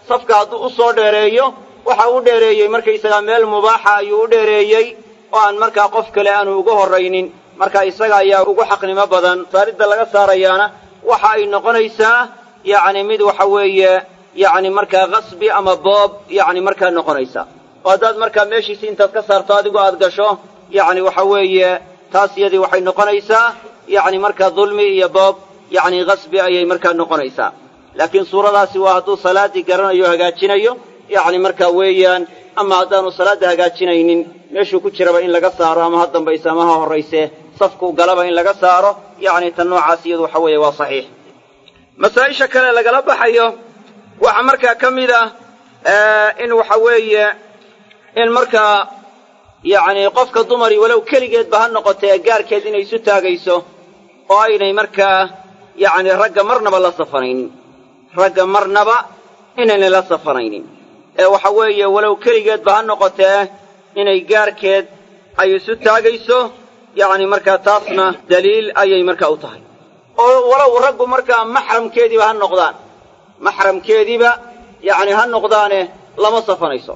[SPEAKER 1] safka hadduu u soo dheereeyo waxa u dheereeyey markaysagaa meel mubaaxa ayuu u dheereeyey oo aan markaa qof kale aanu uga horraynin marka isaga ayaa ugu xaqnimo badan saaridda laga saarayaana waxa ay noqonaysaa yacni mid waxa weeye yacni markaa qasbi ama boob yacni markaa noqonaysa oo haddaad markaa meeshiisi intaad ka saarto adigu aad gasho yacni waxa weeye taas iyadii waxay noqonaysaa yacni markaa dulmi iyo boob yacni qasbi ayay markaa noqonaysaa laakiin suuradaasi waa hadduu salaaddii garanayo o hagaajinayo yacni markaa weeyaan ama haddaanu salaadda hagaajinaynin meeshuu ku jiraba in laga saaro ama ha dambayse ama ha horrayse safku galaba in laga saaro yacni tan noocaas iyadu waxa weeye waa saxiix masaa-isha kale lagala baxayo waxaa markaa ka mid ah in waxa weeye in markaa yacni qofka dumari walow keligeedba ha noqotee gaarkeed inay isu taagayso oo aynay markaa yacni ragga marnaba la safanaynin ragga marnaba inaynay la safanaynin ee waxa weeye walow keligeedba ha noqotee inay gaarkeed ay isu taagayso yacni markaa taasna daliil ayay markaa u tahay oo walow raggu markaa maxramkeediiba ha noqdaan maxramkeediiba yacni ha noqdaane lama safanayso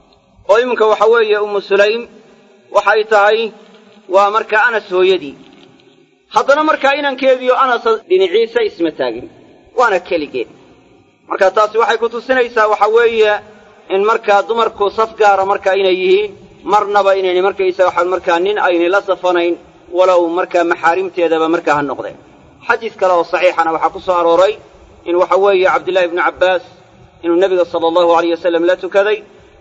[SPEAKER 1] oo iminka waxa weeye ummu sulaym waxay tahay waa markaa anas hooyadii haddana markaa inankeediio anasa dhinaciisa isma taagin waana keligeed marka taasi waxay ku tusinaysaa waxa weeye in markaa dumarku saf gaara markaa inay yihiin marnaba inaynay markaysa waxaan markaa nin aynay la safanayn walow markaa maxaarimteedaba markaa ha noqdeen xadiis kale oo saxiixana waxaa ku soo arooray in waxa weeye cabdullaahi ibnu cabbaas inuu nebiga sala allahu alayh wasalam la tukaday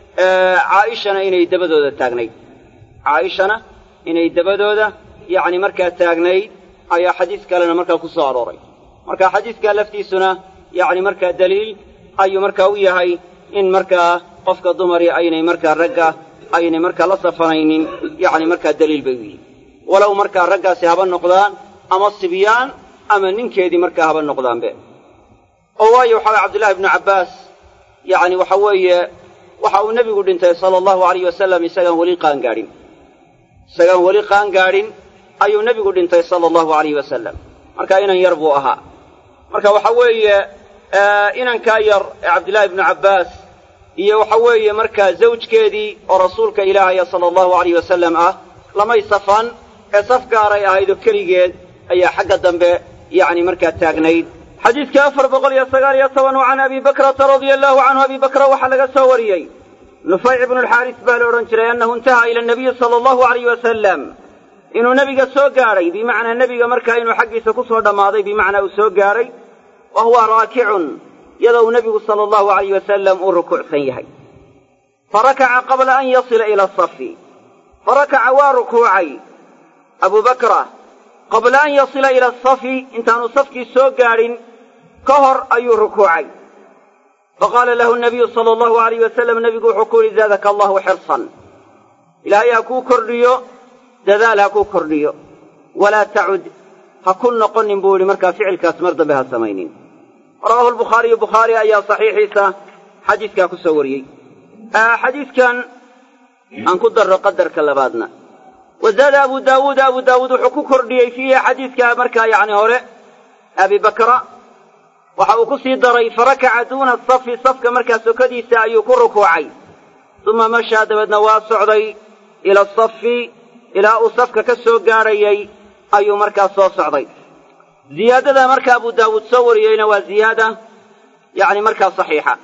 [SPEAKER 1] caa'ishana inay dabadooda taagnayd caa'ishana inay dabadooda yacni markaa taagnayd ayaa xadiis kalena markaa ku soo arooray marka xadiiskaa laftiisuna yacni markaa daliil ayuu markaa u yahay in markaa qofka dumari aynay markaa ragga aynay markaa la safanaynin yacni markaa daliil bay u yihin walow markaa raggaasi haba noqdaan ama sibyaan ama ninkeedii markaa haba noqdaanbe oo waayo waxa weye cabdullahi ibnu cabbaas yacni waxa weeye waxa uu nebigu dhintay sala allahu alayh wasalam isagaan weli qaangaadhin isagaan weli qaangaadhin ayuu nebigu dhintay sala allahu alayh wasalam marka inan yar buu ahaa marka waxa weeye inankaa yar ee cabdillaahi ibnu cabbaas iyo waxa weeye markaa zawjkeedii oo rasuulka ilaahaya sala allahu alayh wasalam ah lamay safan ee saf gaaray ahaydoo keligeed ayaa xagga dambe yacni markaa taagnayd xadiidka afar boqol iyo sagaal iyo toban oo can abi bakrata radia allahu canhu abi bakra waxaa laga soo wariyey nufayc ibnu alxaaris baa la odhan jiray annahu intahaa ila nabiyi sala allahu alayh wasalam inuu nebiga soo gaadhay bimacnaa nebiga markaa inuu xaggiisa ku soo dhammaaday bimacnaa uu soo gaadhay wa huwa raakicun iyadoo uu nebigu sala allahu alayh wasalam uu rukuucsan yahay farakaca qabla an yasila ila asafi farakaca waa rukuucay abu bakra qabla an yasila ila asafi intaanu safkii soo gaadhin ka hor ayuu rukuucay faqaala lahu nabiyu sala allahu alayh wasalam nebigu wuxuu ku yidhi zaadaka allahu xirsan ilaahay ha kuu kordhiyo dadaal ha kuu kordhiyo walaa tacud ha ku noqonin buu yidhi markaa ficilkaas mar dambe ha samaynin rawaahu lbukhaariyu bukhaari ayaa saxiixiisa xadiiskaa ku soo wariyey xadiiskan aan ku darro qadarka labaadna wazaada abu daawuud abu daawuud wuxuu ku kordhiyey fiihi xadiidka markaa yacni hore abi bakra waxa uu ku sii daray farakaca duuna safi safka markaa sokadiisa ayuu ku rukuucay uma mashaa dabeedna waa socday ila asafi ilaa uu safka ka soo gaadhayay ayuu markaa soo socday ziyaadada marka abu daawuud soo wariyeyna waa ziyaada yacni markaa saxiixa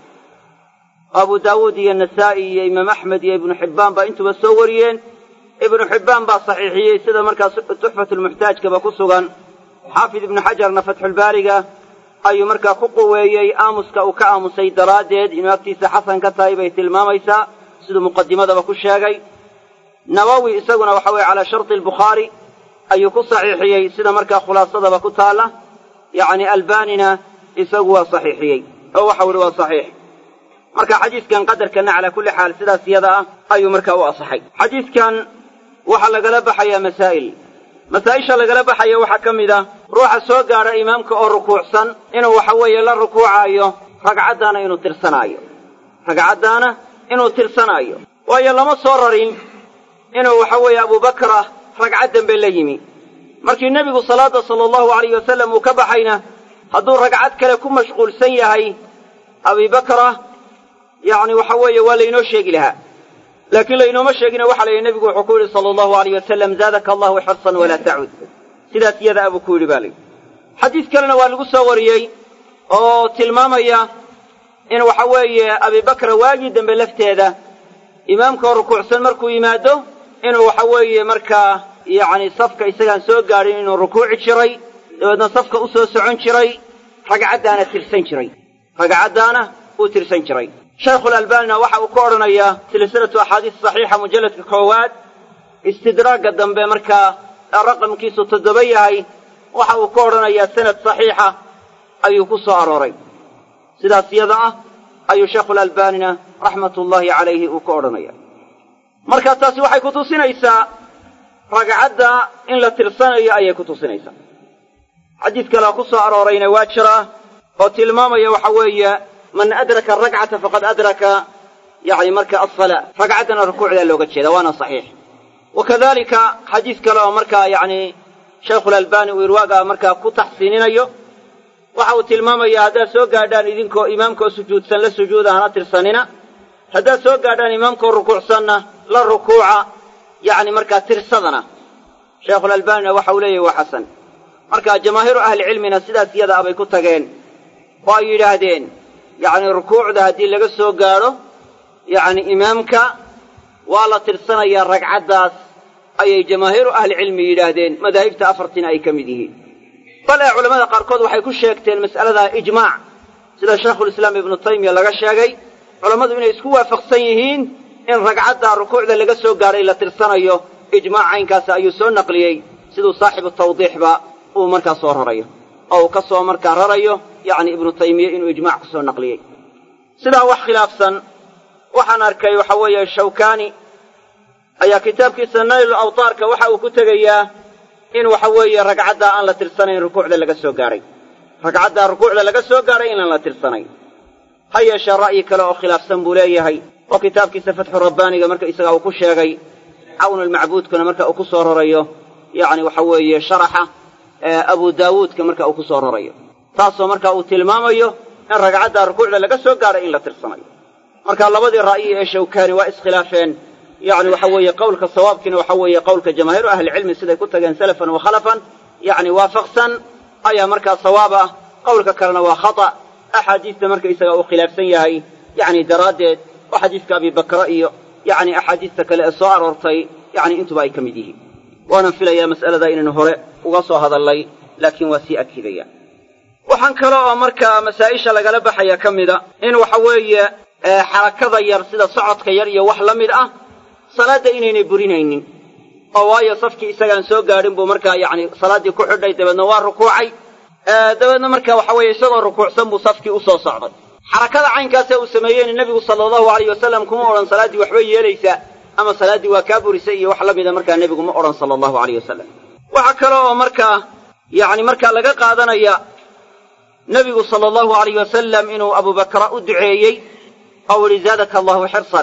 [SPEAKER 1] abu daawuud iyo nasaa'i iyo imaam axmed iyo ibnu xibbaan baa intuba soo wariyeen ibnu xibbaan baa saxiixiyey sida markaas tuxfatulmuxtaajkaba ku sugan xaafid ibnu xajarna fatxulbaariga ayuu markaa ku quweeyey aamuska uu ka aamusay daraaddeed inuu agtiisa xasan ka tahay bay tilmaamaysaa siduu muqadimadaba ku sheegay nawowi isaguna waxa weye calaa sharti albukhaari ayuu ku saxiixiyey sida markaa khulaasadaba ku taalla yacni albanina isagu waa saxiixiyey oo waxau ihi waa saxiix marka xadiiskan qadarkana calaa kulli xaal sidaas iyada ah ayuu markaa u asaxay xadiiskan waxaa lagala baxayaa masaa'il masaa'isha lagala baxaya waxaa ka mid ah ruuxa soo gaadha imaamka oo rukuucsan inuu waxa weeye la rukuucaayo ragcaddaana inuu tirsanaayo ragcaddaana inuu tirsanaayo waayo lama soo rarin inuu waxa weeye abubakra ragcad dambe la yimi markii nebigu salaadda sala allahu alayh wasalam uu ka baxayna hadduu ragcad kale ku mashquulsan yahay abibakra yacni waxa weeye waa laynoo sheegi lahaa laakiin laynooma sheegina waxa la yidhi nebigu wuxuu ku yidhi sala allahu alayh wasalam zaadaka allahu xirsan walaa tacud sidaas iyada abuu ku yidhi baa layidhi xadiis kalena waa lagu soo wariyey oo tilmaamaya in waxa weeye abibakra waagii dambe lafteeda imaamkoo rukuucsan markuu yimaado inuu waxa weeye markaa yacni safka isagaan soo gaadhin inuu rukuuci jiray dabeedna safka u soo socon jiray ragcaddaana tirsan jiray ragcaddaana uu tirsan jiray shaykhulalbaanina waxa uu ka odhanayaa silsilatu axaadiis saxiixa mujalladka koowaad istidraagga dambe markaa raqamkiisu toddoba yahay waxa uu ka odhanayaa sanad saxiixa ayuu ku soo arooray sidaas iyada ah ayuu sheikhulalbaanina raxmatullaahi calayhi uu ka odhanaya marka taasi waxay ku tusinaysaa ragcadda in la tirsanayo ayay ku tusinaysaa xadiis kalea ku soo aroorayna waa jiraa oo tilmaamaya waxa weeye man adraka arakcata faqad adraka yani marka asalaa ragcaddana rukuucdaa looga jeeda waana saxiix wa kadalika xadiis kale oo markaa yani shaykhulalbani uu irwaaga markaa ku taxsiininayo waxa uu tilmaamaya haddaad soo gaadhaan idinkoo imaamkoo sujuudsan la sujuuda hana tirsanina haddaad soo gaadhaan imaamkoo rukuucsanna la rukuuca yacni markaa tirsadana sheikhulalbaanina waxa uu leeyahy waa xasan marka jamaahiiru ahlicilmina sidaas iyada abay ku tageen oo ay yidhaahdeen yacni rukuucda haddii laga soo gaadho yacni imaamka waa la tirsanayaa ragcaddaas ayay jamaahiiru ahlicilmi yidhaahdeen madaahibta afartina ay ka mid yihiin bal ee culamada qaarkood waxay ku sheegteen mas'aladaa ijmaac sida shaykhulislaam ibnu taymiya laga sheegay culammadu inay isku waafaqsan yihiin in ragcadda rukuucda laga soo gaadhay la tirsanayo ijmaac caynkaasi ayuu soo naqliyey siduu saaxibu tawdiixba uu markaa soo rarayo oo uu ka soo markaa rarayo yacni ibnu taymiye inuu ijmaac ku soo naqliyey sidaa wax khilaafsan waxaan arkay waxa weeye shawkaani ayaa kitaabkiisa naylu awtaarka waxa uu ku tegayaa in waxa weeye ragcaddaa aan la tirsanayn rukuucda laga soo gaadhay ragcaddaa rukuucda laga soo gaadhay inaan la tirsanayn ha yeeshee ra'yi kale oo khilaafsan buu leeyahay oo kitaabkiisa fatxu rabbaaniga marka isagaa uu ku sheegay cawnulmacbuudkuna marka uu ku soo rarayo yacni waxa weeye sharaxa abu daawuudka marka uu ku soo rarayo taasoo marka uu tilmaamayo in ragcaddaa rukuucda laga soo gaadhay in la tirsanayo marka labadii ra'yi ee shawkaani waa iskhilaafeen yacni waxa weeye qowlka sawaabkiina waxa weeye qowlka jamaahiiru ahlicilmi siday ku tageen salafan wa khalafan yacni waafaqsan ayaa markaa sawaab ah qowlka kalena waa khata axaadiista marka isaga uu khilaafsan yahay yacni daraaddeed oo xadiiska abibakra iyo yacni axaadiista kale ee soo aroortay yacni intuba ay ka mid yihiin waanan filayaa mas'alada inaynu hore uga soo hadallay laakiin waa sii akidaya waxaan kale oo markaa masaa'isha lagala baxaya ka mida in waxa weeye xarakada yar sida socodka yar iyo wax la mid ah salaadda inaynay burinaynin oo waayo safkii isagaan soo gaadhin buu markaa yacni salaaddii ku xidhay dabeedna waa rukuucay dabeedna marka waxa weeye isagoo rukuucsan buu safkii u soo socday xarakada caynkaasee uu sameeyeyna nebigu sala allahu alayh wasalam kuma odhan salaaddii waxbay yeelaysaa ama salaaddii waa kaa burisay iyo wax la mida markaa nebigu ma odhan sala allahu alayh wasalam waxaa kale oo markaa yacni markaa laga qaadanaya nebigu sala allahu alayh wasalam inuu abubakra u duceeyey oo ihi zaadaka allahu xirsan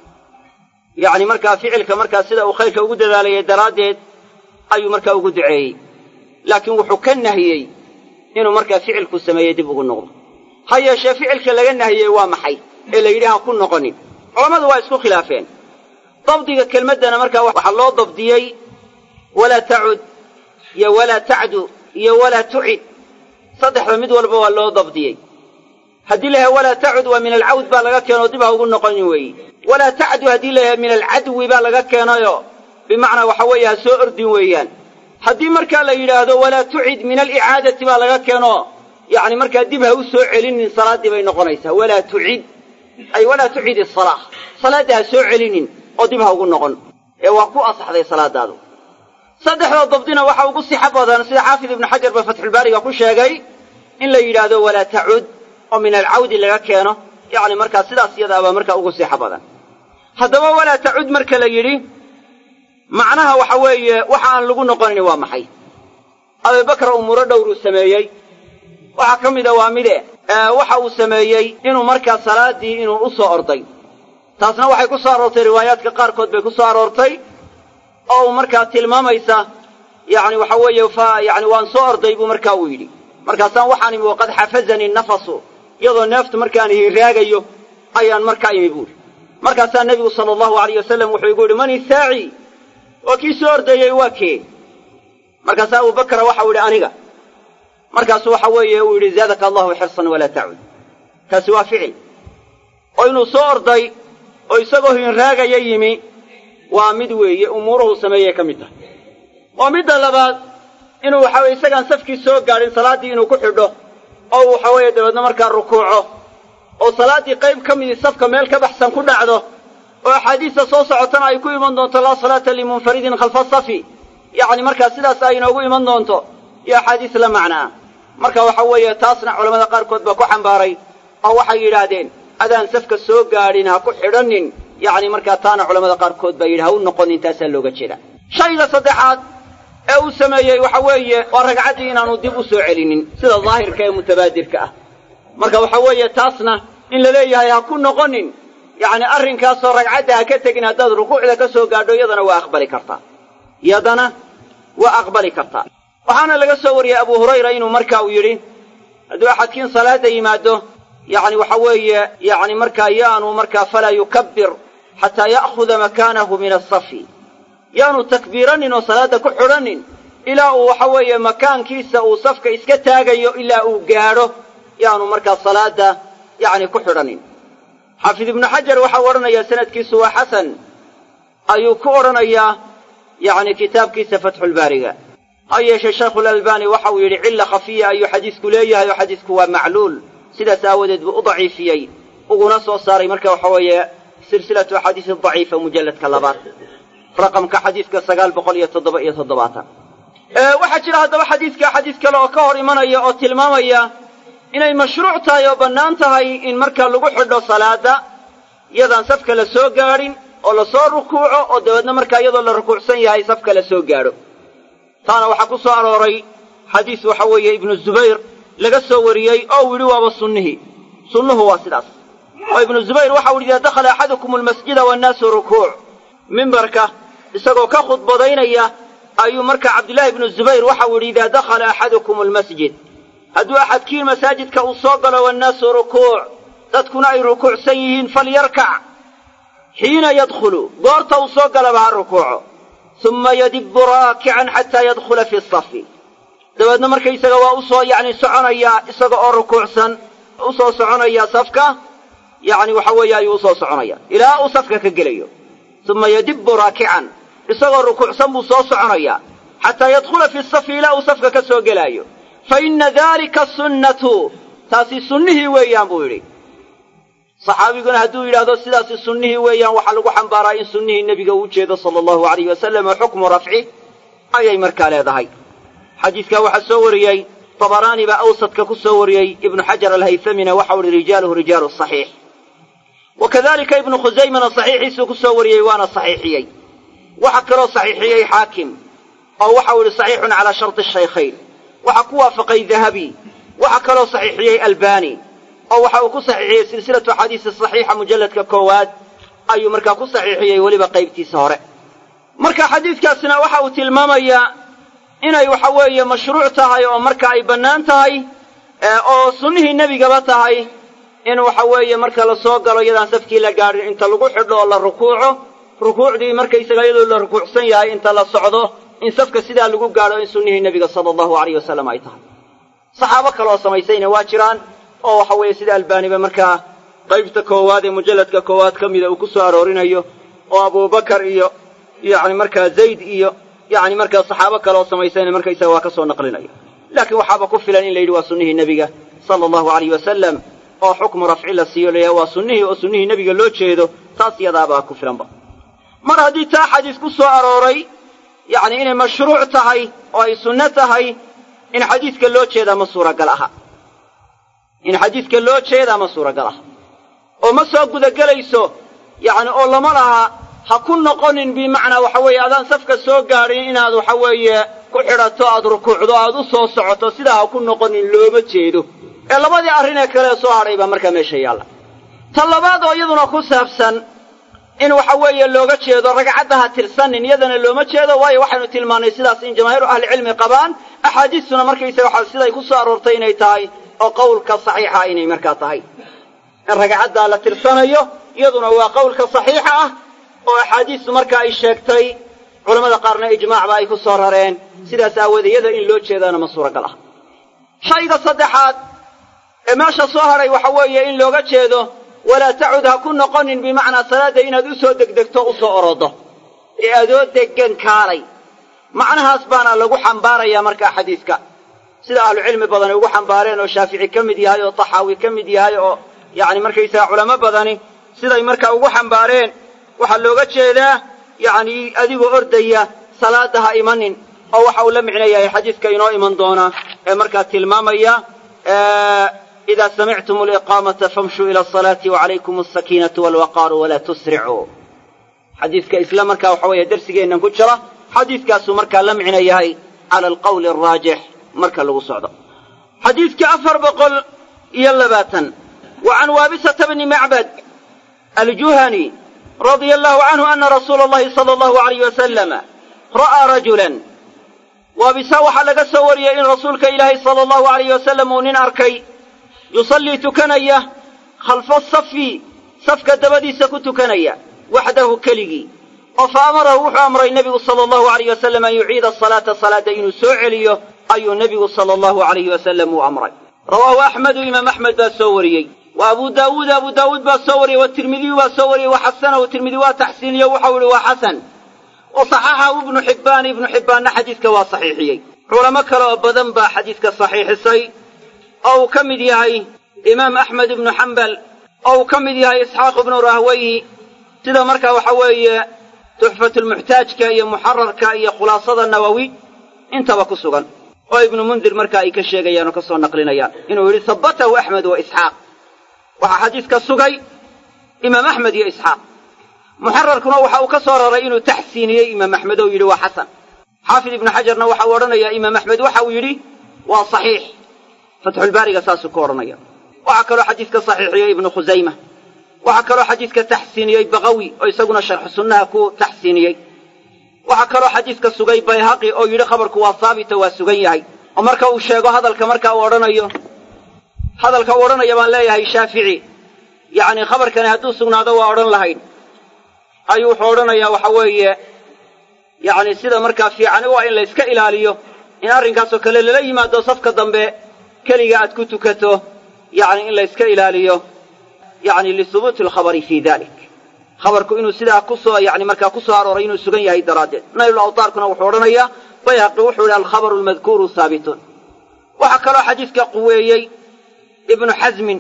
[SPEAKER 1] yacni markaa ficilka markaa sida uu khayrka ugu dadaalayay daraaddeed ayuu markaa ugu duceeyey laakiin wuxuu ka nahiyey inuu markaa ficilku sameeyey dib ugu noqdo ha yeeshee ficilka laga nahiyey waa maxay ee la yidhi ha ku noqonin culammadu waa isku khilaafeen dabdiga kelmaddana markaa waxaa loo dabdiyey walaa tacud iyo walaa tacdu iyo walaa tucid saddexda mid walba waa loo dabdiyey haddii la yahay walaa tacud waa min alcawd baa laga keenoo dib ha ugu noqonin weeyi walaa tacdu haddii la yahay min alcadwi baa laga keenayo bimacnaa waxa weeye ha soo ordin weeyaan haddii markaa la yidhaahdo walaa tucid min alicaadati baa laga keeno yacni markaa dib ha u soo celinin salaaddii bay noqonaysaa walaa tucid ay walaa tucid isalaa salaadda ha soo celinin oo dib ha ugu noqon ee waa ku asaxday salaadaadu saddexda dabdina waxa ugu sixa badan sida xaafid ibnu xajar ba fatxulbaariga ku sheegay in la yidhaahdo walaa tacud oo min alcawdi laga keeno yacni markaa sidaas iyadaabaa markaa ugu sixa badan haddaba walaa tacud marka la yidhi macnaha waxa weeye waxa aan lagu noqonin waa maxay abibakra umuuro dhowruu sameeyey waxaa ka mida waa mide waxa uu sameeyey inuu markaa salaaddii inuu u soo orday taasna waxay ku soo aroortay riwaayaadka qaarkood bay ku soo aroortay oo uu markaa tilmaamaysa yacni waxa weeye fa yacni waan soo orday buu markaa uu yidhi markaasaan waxaan imi waqad xafazanii nafasu iyadoo neeftu markaan hiraagayo ayaan markaa imi buuri markaasaa nebigu sala allahu alayh wasalam wuxuu igu yidhi man isaaci oo kii soo ordayey waa kee markaasaa abubakra waxau yidhi aniga markaasu waxa weeye uu yidhi zaadaka allahu xirsan walaa tacud kaasi waa ficil oo inuu soo orday oo isagoo hinraagaya yimi waa mid weeye umuuruhu sameeyey ka mid tahay oo midda labaad inuu waxa weye isagaan safkii soo gaadhin salaaddii inuu ku xidho oo waxa weeye dabeedna markaa rukuuco oo salaaddii qayb ka midii safka meel ka baxsan ku dhacdo oo axaadiista soo socotana ay ku iman doonto laa salaata limunfaridin khalfa safi yacni markaa sidaas ay inoogu iman doonto iyo axaadiis la macnaa marka waxa weeye taasna culamada qaarkood baa ku xambaaray oo waxay yidhaahdeen adaan safka soo gaadhin ha ku xidhanin yacni markaa taana culamada qaarkood baa yidhi ha u noqonin taasaa looga jeeda shayga saddexaad ee uu sameeyey waxa weeye waa ragcaddii inaanu dib u soo celinin sida daahirka ee mutabaadirka ah marka waxa weeye taasna in la leeyahay ha ku noqonin yacni arrinkaasoo ragcadda ha ka tegin haddaad rukuucda ka soo gaadho iyadana waa aqbali kartaa yadana waa aqbali kartaa waxaana laga soo wariyey abu hurayra inuu marka uu yidhi hadduu axadkiin salaada yimaado yacni waxa weeye yacni markaa yaanu markaa falaa yukabbir xataa ya'khuda makaanahu min asafi yaanu takbiiranin oo salaadda ku xidhanin ilaa uu waxa weeye makaankiisa uu safka iska taagayo ilaa uu gaadho yaanu markaa salaadda yacni ku xidhanin xaafid ibnu xajar waxau odhanayaa sanadkiisu waa xasan ayuu ku odhanayaa yacni kitaabkiisa fatxulbaariga ha yeeshee shaykhulalbani waxa uu yidhi cilla khafiya ayuu xadiisku leeyahay oo xadiisku waa macluul sidaas aawadeed buu u daciifiyey uguna soo saaray marka waxa weeye silsilatu axaadiisi daciifa mujalladka labaad raqamka xadiiska sagaal boqol iyo toddoba iyo toddobaatan waxaa jira haddaba xadiiska xadiis kale oo ka hor imanaya oo tilmaamaya inay mashruuc tahay oo bannaan tahay in marka lagu xidho salaada iyadaan safka la soo gaadhin oo lasoo rukuuco oo dabeedna markaa iyadoo la rukuucsan yahay safka la soo gaadho taana waxaa ku soo arooray xadiis waxa weeye ibnu zubayr laga soo wariyey oo uu yidhi waaba sunnihii sunnuhu waa sidaas oo ibnu zubayr waxau yidhi idaa dakhala axadukum almasjida waannaasu rukuuc mimbarka isagoo ka khudbadaynaya ayuu marka cabdillaahi ibnu zubayr waxau yidhi idaa dakhala axadukum almasjid hadduu axadkiin masaajidka uu soo galo wannaasu rukuuc dadkuna ay rukuucsan yihiin falyarkac xiina yadkhulu goorta uu soo galaba ha rukuuco uma yadibbu raakican xataa yadkhula fi safi dabeedna markaysaga waa u soo yacni soconayaa isaga oo rukuucsan u soo soconaya safka yacni waxa weeye ayuu usoo soconaya ilaa uu safka ka gelayo uma yadibbu raakican isagoo rukuucsan buu soo soconayaa xataa yadkhula fi safi ilaa uu safka ka soo gelaayo fa inna daalika sunnatu taasi sunnihii weeyaan buu yidhi saxaabiguna hadduu yidhaahdo sidaasi sunnihii weeyaan waxaa lagu xambaaraa in sunnihii nebiga uu jeedo sala allahu alayh wasalam oo xukmu rafci ayay markaa leedahay xadiidkaa waxaa soo wariyey tabaraani baa awsadka ku soo wariyey ibnu xajar alhaytamina waxau ihi rijaaluhu rijaalu saxiix wa kadalika ibnu khusaymana saxiixiisuu ku soo wariyey waana saxiixiyey waxa kaloo saxiixiyey xaakim oo waxau idhi saxiixun calaa sharti shaykhayn waxa ku waafaqay dahabi waxa kaloo saxiixiyey albani oo waxa uu ku saxiixiyey silsilatu axaadiisi saxiixa mujalladka koowaad ayuu markaa ku saxiixiyey weliba qaybtiisa hore marka xadiidkaasina waxa uu tilmaamayaa inay waxa weeye mashruuc tahay oo marka ay bannaan tahay oo sunnihii nebigaba tahay in waxa weeye marka la soo galo iyadaan safkii la gaadhin inta lagu xidho oo la rukuuco rukuucdii markaysaga iyadoo la rukuucsan yahay inta la socdo in safka sidaa lagu gaadho in sunnihii nebiga sala allahu alayh wasalam ay tahay saxaabo kaleoo samaysayna waa jiraan oo waxa weeye sida albaaniba markaa qaybta koowaad ee mujalladka koowaad ka mida uu ku soo aroorinayo oo abubakar iyo yacni markaa zayd iyo yacni markaa saxaabo kaleoo samaysayna markaysaga waa ka soo naqlinayo laakiin waxaaba ku filan in la yidhi waa sunnihii nebiga sala allahu alayh wasalam oo xukmu rafci la siiyo layahay waa sunnihii oo sunnihii nebiga loo jeedo taas yadaabaa ku filanba mar haddii taa xadiis ku soo arooray yacni inay mashruuc tahay oo ay sunno tahay in xadiiska loo jeedaa ma suuragal aha in xadiiska loo jeedaa ma suuragal aha oo ma soo gudagelayso yacni oo lama laha ha ku noqonin bimacnaa waxa weeye adaan safka soo gaadhin inaad waxa weeye ku xidhato aad rukuucdo aad u soo socoto sidaa ha ku noqonin looma jeedo ee labadii arrin ee kale soo hadhay baa markaa meesha yaalla ta labaad oo iyaduna ku saabsan in waxa weeye looga jeedo ragcadda ha tirsanin iyadana looma jeedo waayo waxaynu tilmaannay sidaas in jamaahiiru ahlicilmi qabaan axaadiistuna markaysaga waxa siday ku soo aroortay inay tahay oo qowlka saxiixa inay markaa tahay in ragcaddaa la tirsanayo iyaduna waa qowlka saxiixa ah oo axaadiistu marka ay sheegtay culammada qaarna ijmaacba ay ku soo rareen sidaas aawoodee iyada in loo jeedaana ma suuragal ah shayga saddexaad ee meesha soo hadhay waxa weeye in looga jeedo walaa tacud ha ku noqonin bimacnaa salaadda inaad u soo degdegto u soo orodo ee adoo deggan kaalay macnahaas baana lagu xambaarayaa markaa xadiiska sida ahlucilmi badani ugu xambaareen oo shaafici ka mid yahay oo taxaawi ka mid yahay oo yacni markaysaga culamo badani siday markaa ugu xambaareen waxaa looga jeedaa yacni adigoo ordaya salaadda ha imanin oo waxa uu la micno yahay xadiiska inoo iman doona ee markaa tilmaamaya idaa samictum aliqaamata famshuu ila asalaati wacalaykum alsakiinatu walwaqaaru walaa tusricuu xadiiska isla markaa waxa weeye darsigeennan ku jira xadiiskaasuu markaa la micno yahay cala alqawli araajix marka lagu socdo xadiidkii afar boqol iyo labaatan wa can waabisata bni macbad aljuhani radia allahu canhu ana rasuula allahi sala allahu alayh wasalama ra'aa rajulan waabisa waxaa laga soo wariyey in rasuulka ilaahay sala allahu alayh wasalam uu nin arkay yusallii tukanaya khalfa safi safka dabadiisa ku tukanaya waxdahu keligii oo fa amarahu wuxuu amray nebigu sala allahu alayh wasalam an yuciida asalaata salaadda inuu soo celiyo ayuu nebigu sala allahu alayhi wasalam uu amray rawaahu axmedu imaam axmed baa soo wariyey wa abu daawuud abu daawuud baa soo wariyey watirmidiyu baa soo wariyey wa xasanahu tirmidi waa taxsiiniyo waxau ihi waa xasan wa saxaxahu ibnu xibbaan ibnu xibbaanna xadiiska waa saxiixiyey culamo kale oo badan baa xadiiska saxiixisay oo uu ka mid yahay imaam axmed ibnu xambal oo uu ka mid yahay isxaaq ibnu rahweyhi sida markaa waxa weeye tuxfatulmuxtaajka iyo muxararka iyo khulaasada nawowi intaba ku sugan oo ibnu mundir marka ay ka sheegayaan oo ka soo naqlinayaan inuu yidhi habbatahu axmed wa isxaaq waxaa xadiiska sugay imaam axmed iyo isxaaq muxararkuna waxa uu ka soo raray inuu taxsiiniyey imaam axmed oo yidhi waa xasan xaafid ibnu xajarna waxa uu odhanayaa imaam axmed waxa uu yidhi waa saxiix fatxulbaariga saasuu ku odhanaya waxaa kaloo xadiiska saxiixiyey ibnu khusayma waxaa kaloo xadiiska taxsiiniyey bakawi oo isaguna sharxu sunnaha ku taxsiiniyey waxaa kaloo xadiiska sugay bayhaqi oo yidhi khabarku waa haabito waa sugan yahay oo marka uu sheego hadalka marka uu odhanayo hadalka uu odhanaya baan leeyahay shaafici yacni khabarkani hadduu sugnaado waa odhan lahayn ayuu wuxuu odhanayaa waxa weeye yacni sida markaa fiicani waa in la yska ilaaliyo in arrinkaasoo kale lala yimaado safka dambe keliga aad ku tukato yacni in la yska ilaaliyo yacni lihubuuti alkhabari fii dalik khabarku inuu sidaa kusoo yani markaa ku soo arooray inuu sugan yahay daraaddeed naylul awtaarkuna wuxuu odhanayaa bayhaqi wuxuu yidhi alkhabaru almadkuuru haabitun waxaa kaloo xadiiska quweeyey ibnu xasmin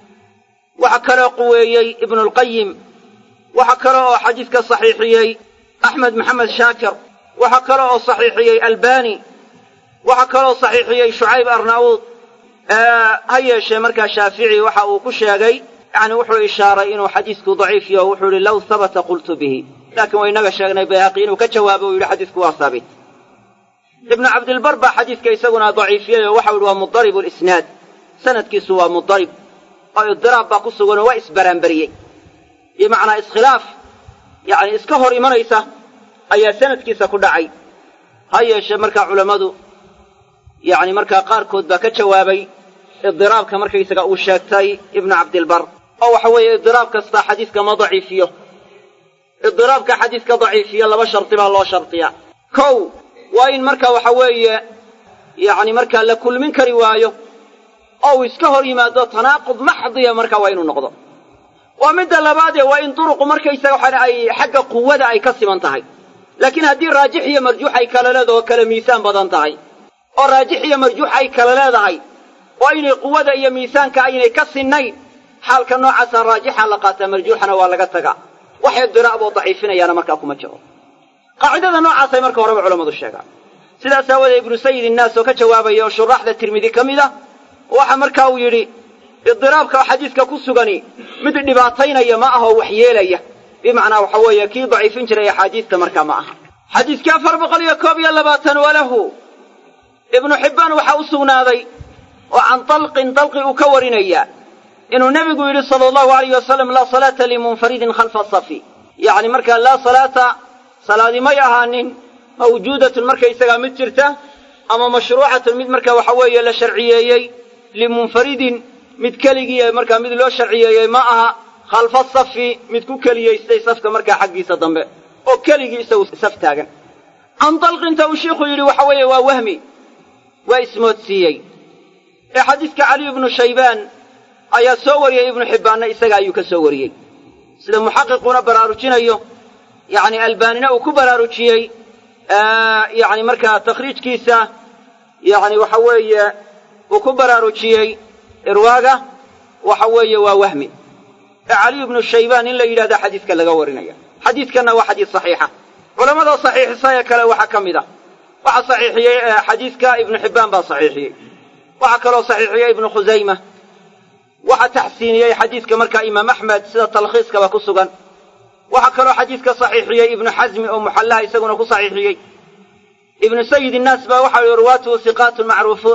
[SPEAKER 1] waxaa kaloo quweeyey ibnu lqayim waxaa kale oo xadiiska saxiixiyey axmed maxamed shaakir waxaa kale oo saxiixiyey albani waxaa kaloo saxiixiyey shucayb arnauud ha yeeshee markaa shaafici waxa uu ku sheegay yani wuxuu ishaaray inuu xadiisku daciif yaho wuxuu yihi low habata qultu bihi laakiin waa inaga sheegnay bayhaqi inuu ka jawaabo u yidhi xadiisku waa haabit ibnu cabdilbar baa xadiiska isaguna daciifiyey oo waxau yidhi waa mudarib lisnaad sanadkiisu waa mudarib oo idiraab baa ku suganoo waa isbaraanbariyey bimacnaa iskhilaaf yani iska hor imanaysa ayaa sanadkiisa ku dhacay ha yeeshee markaa culammadu yani markaa qaarkood baa ka jawaabay idiraabka markaysaga uu sheegtay ibnu cabdilbar oo waxa weeye idiraab kasta xadiiska ma daciifiyo idiraabka xadiiska daciifiyo laba shardi baa loo shardiyaa kow waa in marka waxa weeye yacni markaa la kulmin kari waayo oo uu iska hor yimaado tanaaqud maxdiya marka waa inuu noqdo waa midda labaadee waa in duruqu markaysaga waxaan ay xagga quwada ay ka siman tahay laakiin haddii raajix iyo marjuux ay kala leedaho kala miisaan badan tahay oo raajix iyo marjuux ay kala leedahay oo inay quwada iyo miisaanka aynay ka sinnayn xaalka noocaasa raajixa la qaataa marjuuxana waa laga tagaa wax idiraab oo daciifinayaana markaa kuma jiro qaacidada noocaasay marka horeba culammadu sheegaan sidaas aawoodee ibnu sayid innaas oo ka jawaabaya oo shuraaxda tirmidi ka mid ah waxa marka uu yidhi idiraabka xadiiska ku sugani mid dhibaataynaya ma aha oo waxyeelaya bimacnaa waxa weeye kii daciifin jiray axaadiista markaa ma aha xadiiskii afar boqol iyo koob iyo labaatan walahu ibnu xibbaan waxaa u sugnaaday oo can dalqin dalqi uu ka warinaya inuu nebigu yidhi sala allahu alayh wasalam laa salaata limunfaridin khalfa safi yacni markaa laa salaata salaadi may ahaanin mawjuudatun markaysagaa mid jirta ama mashruucatun mid marka waxa weeye la sharciyeeyey limunfaridin mid keligii markaa mid loo sharciyeeyey ma aha khalfa safi mid ku keliyaystay safka markaa xaggiisa dambe oo keligii isagu saf taagan can dalqinta uu shiikhuu yidhi waxa weeye waa wahmi waa ismoodsiiyey ee xadiiska cali ibnu shaybaan ayaa soo wariyey ibnu xibbaanna isaga ayuu ka soo wariyey sida muxaqiquna baraarujinayo yacni albaanina uu ku baraarujiyey yacni markaa takhriijkiisa yacni waxa weeye uu ku baraarujiyey irwaaga waxa weeye waa wahmi ee cali ibnu shaybaan in la yidhahda xadiiska laga warinaya xadiidkanna waa xadiis saxiixa culamada saxiixisa ee kale waxaa ka mid a waxaa saxiixiyey xadiiska ibnu xibbaan baa saxiixiyey waxaa kaloo saxiixiyey ibnu khusayma waxaa taxsiiniyey xadiiska markaa imaam axmed sida talkhiiskaba ku sugan waxaa kaloo xadiiska saxiixiyey ibnu xasmi oo muxallaha isaguna ku saxiixiyey ibnu sayid innaas baa waxa yihi ruwaatuhu siqaatun macruufuun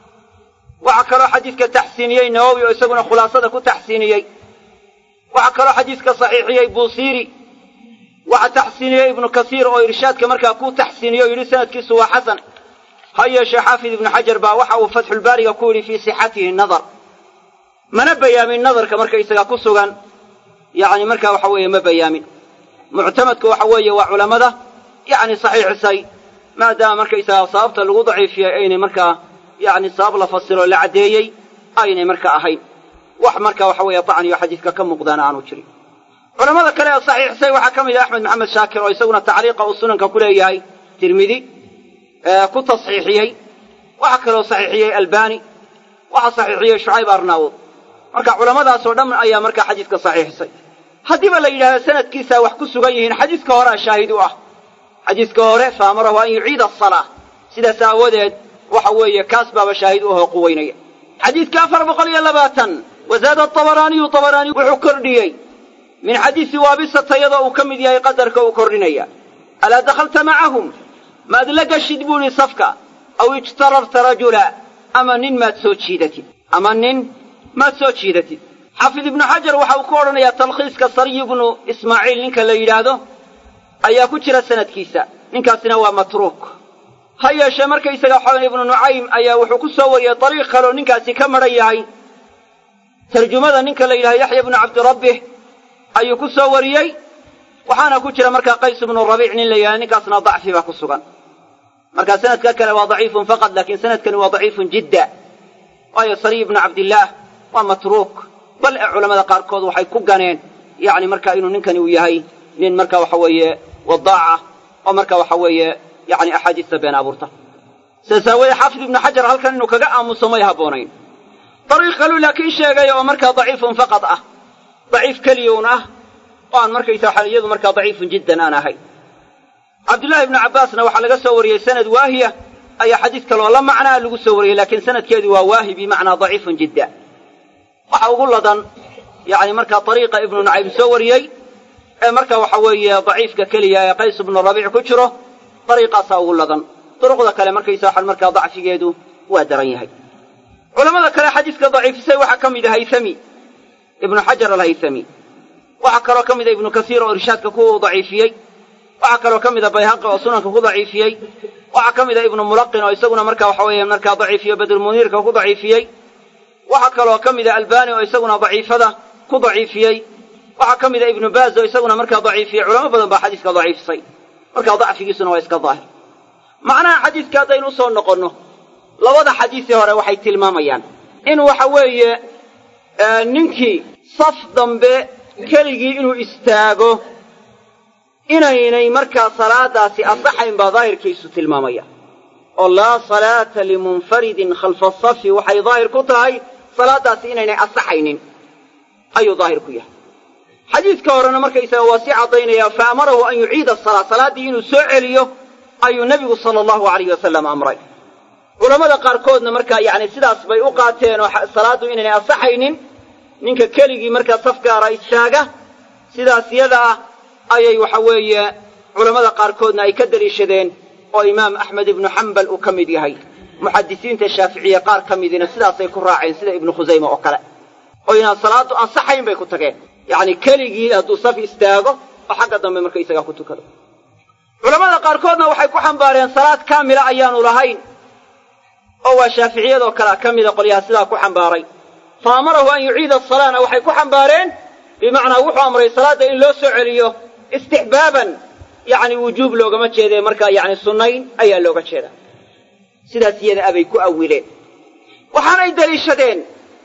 [SPEAKER 1] waxaa kaloo xadiiska taxsiiniyey nawowi oo isaguna khulaasada ku taxsiiniyey waxaa kaloo xadiiska saxiixiyey buusiiri waxaa taxsiiniyey ibnu kasiir oo irshaadka markaa ku taxsiiniyey o yidhi sanadkiisu waa xasan ha yeeshee xaafid ibnu xajar baa waxa uu fatxulbaariga ku yidhi fii sixatihi nadar mana bayaamin nadarka markaysagaa ku sugan yacni markaa waxa weeye ma bayaamin muctamadku waxa weeye waa culammada yacni saxiixisay maadaama markaysagaa sababta lagu daciifiyey aynay markaa yacni sabab la fasiro la caddeeyey aynay markaa ahayn wax marka waxa weeye dacniyo xadiiska ka muuqdaana aanu jirin culamada kale ee saxiixisay waxaa ka mid ah axmed maxamed shaakir oo isaguna tacliiqa uu sunanka ku leeyahay tirmidi ku tasxiixiyey waxaa kaloo saxiixiyey albani waxaa saxiixiyey shucayb arnaawud marka culamadaasoo dhan ayaa markaa xadiiska saxiixisay haddiiba la yidhahda sanadkiisaa wax ku sugan yihiin xadiiska horea shaahid u ah xadiiska hore faamarahu an yuciida asalaa sidaas aawadeed waxa weeye kaas baaba shaahid u ahoo quweynaya xadiidka afar boqol iyo labaatan wazaada abaraaniyu abaraani wuxuu kordhiyey min xadiisi waabisata iyadoo uu ka mid yahay qadarka uu kordhinaya alaa dakhalta macahum maad la gashid buu idhi safka aw ijtararta rajula ama nin maad soo jiidatid ama nin maad soo jiidatid xaafid ibnu xajar waxa uu ku odhanayaa talkhiiska sariy ibnu ismaaciil ninka la yidhaahdo ayaa ku jira sanadkiisa ninkaasina waa matruuk ha yeeshee markaysaga xolan ibnu nucaym ayaa wuxuu ku soo wariyey dariiq kaleoo ninkaasi ka madhan yahay tarjumada ninka la yidhahdo yaxya ibnu cabdirabbih ayuu ku soo wariyey waxaana ku jira markaa qays ibnu rabiic nin la yidhahdo ninkaasna dacfi baa ku sugan marka sanadka kale waa daciifun faqad laakiin sanadkani waa daciifun jidda waayo sariy ibnu cabdillaah waa matruuk bal ee culamada qaarkood waxay ku ganeen yacni marka inuu ninkani uu yahay nin marka waxa weeye wadaaca oo marka waxa weeye yacni axaadiista been abuurta sidaas aawoodee xaafid ibnu xajar halkan inuu kaga aamuso may habboonayn dariiq kaluu laakiin sheegay oo markaa daciifun faqad ah daciif keliyuun ah oo aan markaysa waxa iyadu markaa daciifun jiddan aan ahay cabdullaahi ibnu cabbaasna waxaa laga soo wariyey sanad waahiya ayaa xadiis kaloo la macnaa lagu soo wariyey laakiin sanadkeedu waa waahi bimacnaa daciifun jidda waxa ugu ladan yacni markaa dariiqa ibnu nucaym soo wariyey ee marka waxa weeye daciifka keliya ee qays ibnu rabiic ku jiro dariiqaasaa ugu ladan duruqda kale markaysa waxaan markaa dacfigeedu waa daran yahay culamada kale xadiiska daciifisay waxaa ka mid a haythami ibnu xajar alhaythami waxaa kaloo ka mid a ibnu kasiir oo irshaadka ku daciifiyey waxaa kaloo ka mid a bayhaqi oo sunanka ku daciifiyey waxaa ka mid a ibnu mulaqin oo isaguna marka waxa weeye markaa daciifiyo badrulmuniirka ku daciifiyey waxaa kaloo ka mid a albani oo isaguna daciifada ku daciifiyey waxaa ka mid a ibnu baaz oo isaguna markaa daciifiyey culamo badan baa xadiiska daciifisay markaa dacfigiisuna waa iska daahir macnaha xadiiska haddaynu usoo noqonno labada xadiisii hore waxay tilmaamayaan in waxa weeye ninkii saf dambe keligii inuu istaago inaynay markaa salaadaasi asaxayn baa daahirkiisu tilmaamaya oo laa salaata limunfaridin khalfa safi waxay daahir ku tahay salaadaasi inaynay asaxaynin ayuu daahir ku yahay xadiidka horena markaysaga waa sii caddaynaya fa amarahu an yuciida asalaa salaaddii inuu soo celiyo ayuu nebigu sala allahu alayh wasalam amray culammada qaarkoodna markaa yacni sidaas bay u qaateen oo salaaddu inaynay asaxaynin ninka keligii markaa saf gaara istaaga sidaas yada ah ayay waxa weeye culammada qaarkoodna ay ka deliishadeen oo imaam axmed ibnu xambal uu ka mid yahay muxadisiinta shaaficiye qaar ka midiina sidaasay ku raaceen sida ibnu khusayme oo kale oo inaan salaaddu ansaxayn bay ku tageen yacni keligii hadduu saf istaago oo xagga dambe markaysagaa ku tukado culammada qaarkoodna waxay ku xambaareen salaad kaamila ayaanu lahayn oo waa shaaficiyadoo kalea ka mida qolyaha sidaa ku xambaaray fa amarahu an yuciida asalaana waxay ku xambaareen bimacnaa wuxuu amray salaadda in loo soo celiyo istixbaaban yacni wujuub loogama jeedee markaa yacni sunnayn ayaa looga jeedaa sidaas iyada abay ku awileen waxaanay deliishadeen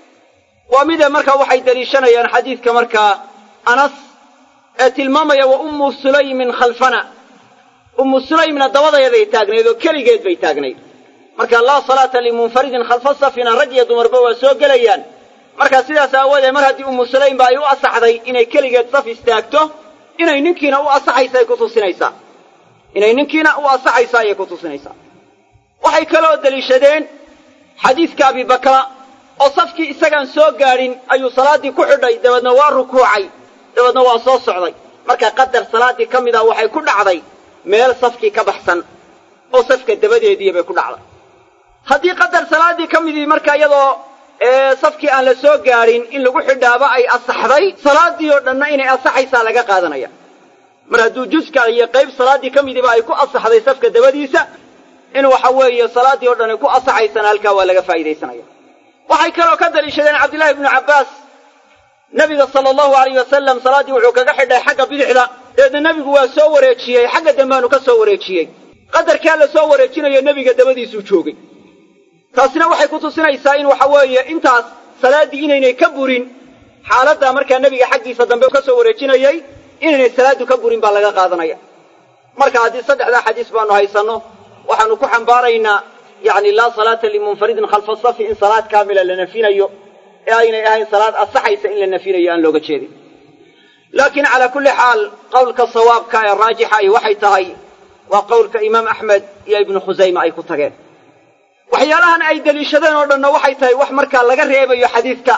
[SPEAKER 1] waa mida markaa waxay deliishanayaan xadiidka markaa anas ee tilmaamaya wa ummu sulaymin khalfana ummu sulaymna dabadayaday taagnayd oo keligeed bay taagnayd marka laa salaata limunfaridin khalfa safina rag iyo dumarba waa soo gelayaan markaa sidaas aawoodee mar haddii ummu sulaymba ay u asaxday inay keligeed saf istaagto inay ninkiina u asaxaysa ay ku tusinaysaa inay ninkiina u asaxaysa ayay ku tusinaysaa waxay kaloo deliishadeen xadiidka abibakra oo safkii isagaan soo gaadhin ayuu salaaddii ku xidhay dabeedna waa rukuucay dabeedna waa soo socday marka qadar salaaddii ka mid ah waxay ku dhacday meel safkii ka baxsan oo safka dabadeedii bay ku dhacday haddii qadar salaaddii ka midii marka iyadoo safkii aan la soo gaadhin in lagu xidhaaba ay asaxday salaaddii oo dhanna inay asaxaysaa laga qaadanaya mar hadduu juska iyo qayb salaaddii ka midiiba ay ku asaxday safka dabadiisa in waxa weeye salaaddii oo dhan ay ku asaxaysana halkaa waa laga faa'iidaysanaya waxay kaloo ka daliishadeen cabdillahi ibnu cabbaas nebiga sala allahu alayh wasalam salaaddii wuxuu kaga xidhay xagga bidixda dabeedna nebigu waa soo wareejiyey xagga dambaanu ka soo wareejiyey qadarkaa la soo wareejinayo nebiga dabadiisuu joogay taasina waxay ku tusinaysaa in waxa weeye intaas salaaddii inaynay ka burin xaaladdaa markaa nebiga xaggiisa dambe ka soo wareejinayey inaynay salaaddu ka burin baa laga qaadanaya marka haddii saddexdaa xadiis baanu haysanno waxaanu ku xambaaraynaa yacni laa salaata limunfaridin khalfa safi in salaad kaamila la nafinayo ee aynay ahayn salaad asaxaysa in la nafinayo aan looga jeedin laakiin calaa kulli xaal qowlka sawaabka ee raajixa ay waxay tahay waa qowlka imaam axmed iyo ibnu khusayme ay ku tageen waxyaalahan ay deliishadeen oo dhanna waxay tahay wax markaa laga reebayo xadiidka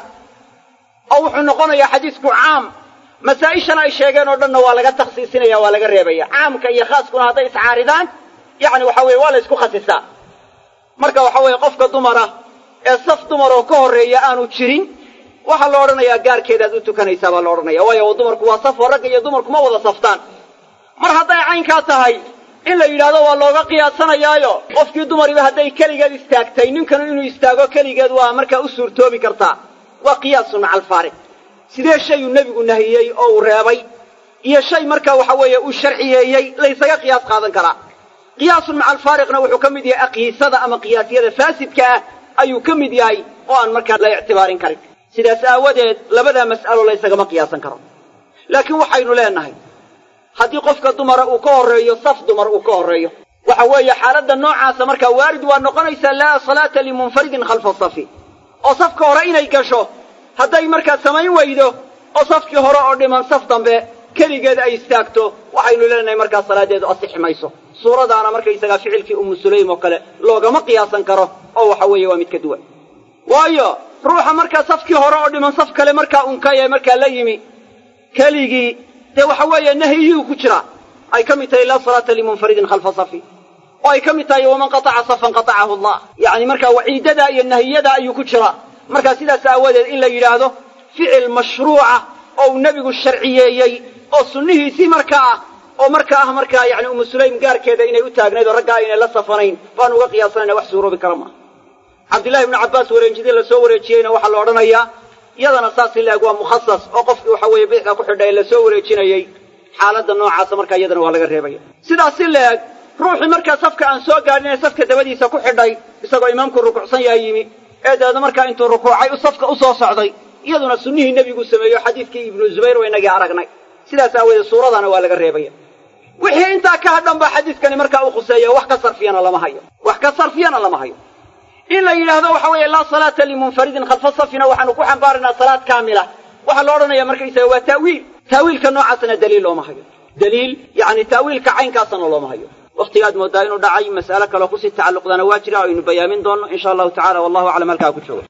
[SPEAKER 1] oo wuxuu noqonayaa xadiisku caam masaa'ishan ay sheegeen oo dhanna waa laga takhsiisinaya waa laga reebaya caamka iyo khaaskuna hadday iscaaridaan yacni waxa weye waa la ysku khasisaa marka waxa weeye qofka dumara ee saf dumaroo ka horreeya aanu jirin waxaa la odhanayaa gaarkeedaad u tukanaysaa baa la odhanaya waayo dumarku waa safoo ragga iyo dumarku ma wada saftaan mar hadday caynkaa tahay in la yidhaahdo waa looga qiyaasanayaayo qofkii dumariba hadday keligeed istaagtay ninkanu inuu istaago keligeed waa markaa u suurtoobi kartaa waa qiyaasun maca alfaariq sidee shayuu nebigu nahiyey oo uu reebay iyo shay markaa waxa weeye uu sharciyeeyey laysaga qiyaas qaadan karaa qiyaasun maca alfaariqna wuxuu ka mid yahay aqiisada ama qiyaasyada faasidka ah ayuu ka mid yahay oo aan markaa la ictibaarin karin sidaas aawadeed labadaa mas'alo laysagama qiyaasan karo laakiin waxaynu leenahay haddii qofka dumara uu ka horreeyo saf dumar uu ka horreeyo waxa weeye xaaladda noocaasa markaa waarid waa noqonaysaa laa salaata limunfaridin khalfa safi oo safka hore inay gasho hadday markaa samayn weydo oo safkii hore oo dhiman saf dambe keligeed ay istaagto waxaynu leenahay markaa salaadeedu asixi mayso suuradaana markaysagaa ficilkii ummu sulaym oo kale loogama qiyaasan karo oo waxa weeye waa mid ka duwan waayo ruuxa markaa safkii hore oo dhiman saf kale markaa unkaya markaa la yimi keligii dee waxa weeye nahyiyuu ku jira ay ka mid tahay laa salaata limunfaridin khalfa safi oo ay ka mid tahay waman qataca safan qatacahu allah yacni markaa waciidada iyo nahiyada ayuu ku jira markaa sidaas aawadeed in la yidhaahdo ficil mashruuca oo uu nebigu sharciyeeyey oo sunnihiisii markaa ah oo markaa ah markaa yani umu sulaym gaarkeeda inay u taagnayd oo raggaa aynay la safanayn baanu uga qiyaasanayna wax suuroobi kara maaha cabdillahi ibnu cabbaas wareejidii la soo wareejiyeyna waxaa la odhanayaa iyadana saas in laeg waa mukhasas oo qofkii waxa weeye bidixda ku xidha ee la soo wareejinayey xaaladda noocaasa markaa iyadana waa laga reebaya sidaas si leeg ruuxii markaa safka aan soo gaadhin ee safka dabadiisa ku xidhay isagoo imaamku rukucsan yahay yimi ee dabeedna markaa intuu rukuucay safka u soo socday iyaduna sunnihii nebigu sameeyo xadiidkii ibnu zubayr waa inagii aragnay sidaas aawoodee suuradana waa laga reebaya wixii intaa ka hadhan baa xadiidkani markaa u khuseeya wax ka sarfiyana lama hayo wax ka sarfiyana lama hayo in la yidhaahdo waxa weeye laa salaata limunfaridin khalfa safina waxaanu ku xambaaraynaa salaad kaamila waxaa la odhanaya markaysaga waa ta'wiil ta'wiilka noocaasna daliil looma hayo daliil yacni ta'wiilka caynkaasana looma hayo wakhtigaad mooddaa inuu dhacay mas'alo kaleo kusii tacalluqdana waa jira o aynu bayaamin doonno in sha allahu tacala wallahu aclam halkaa ku joogo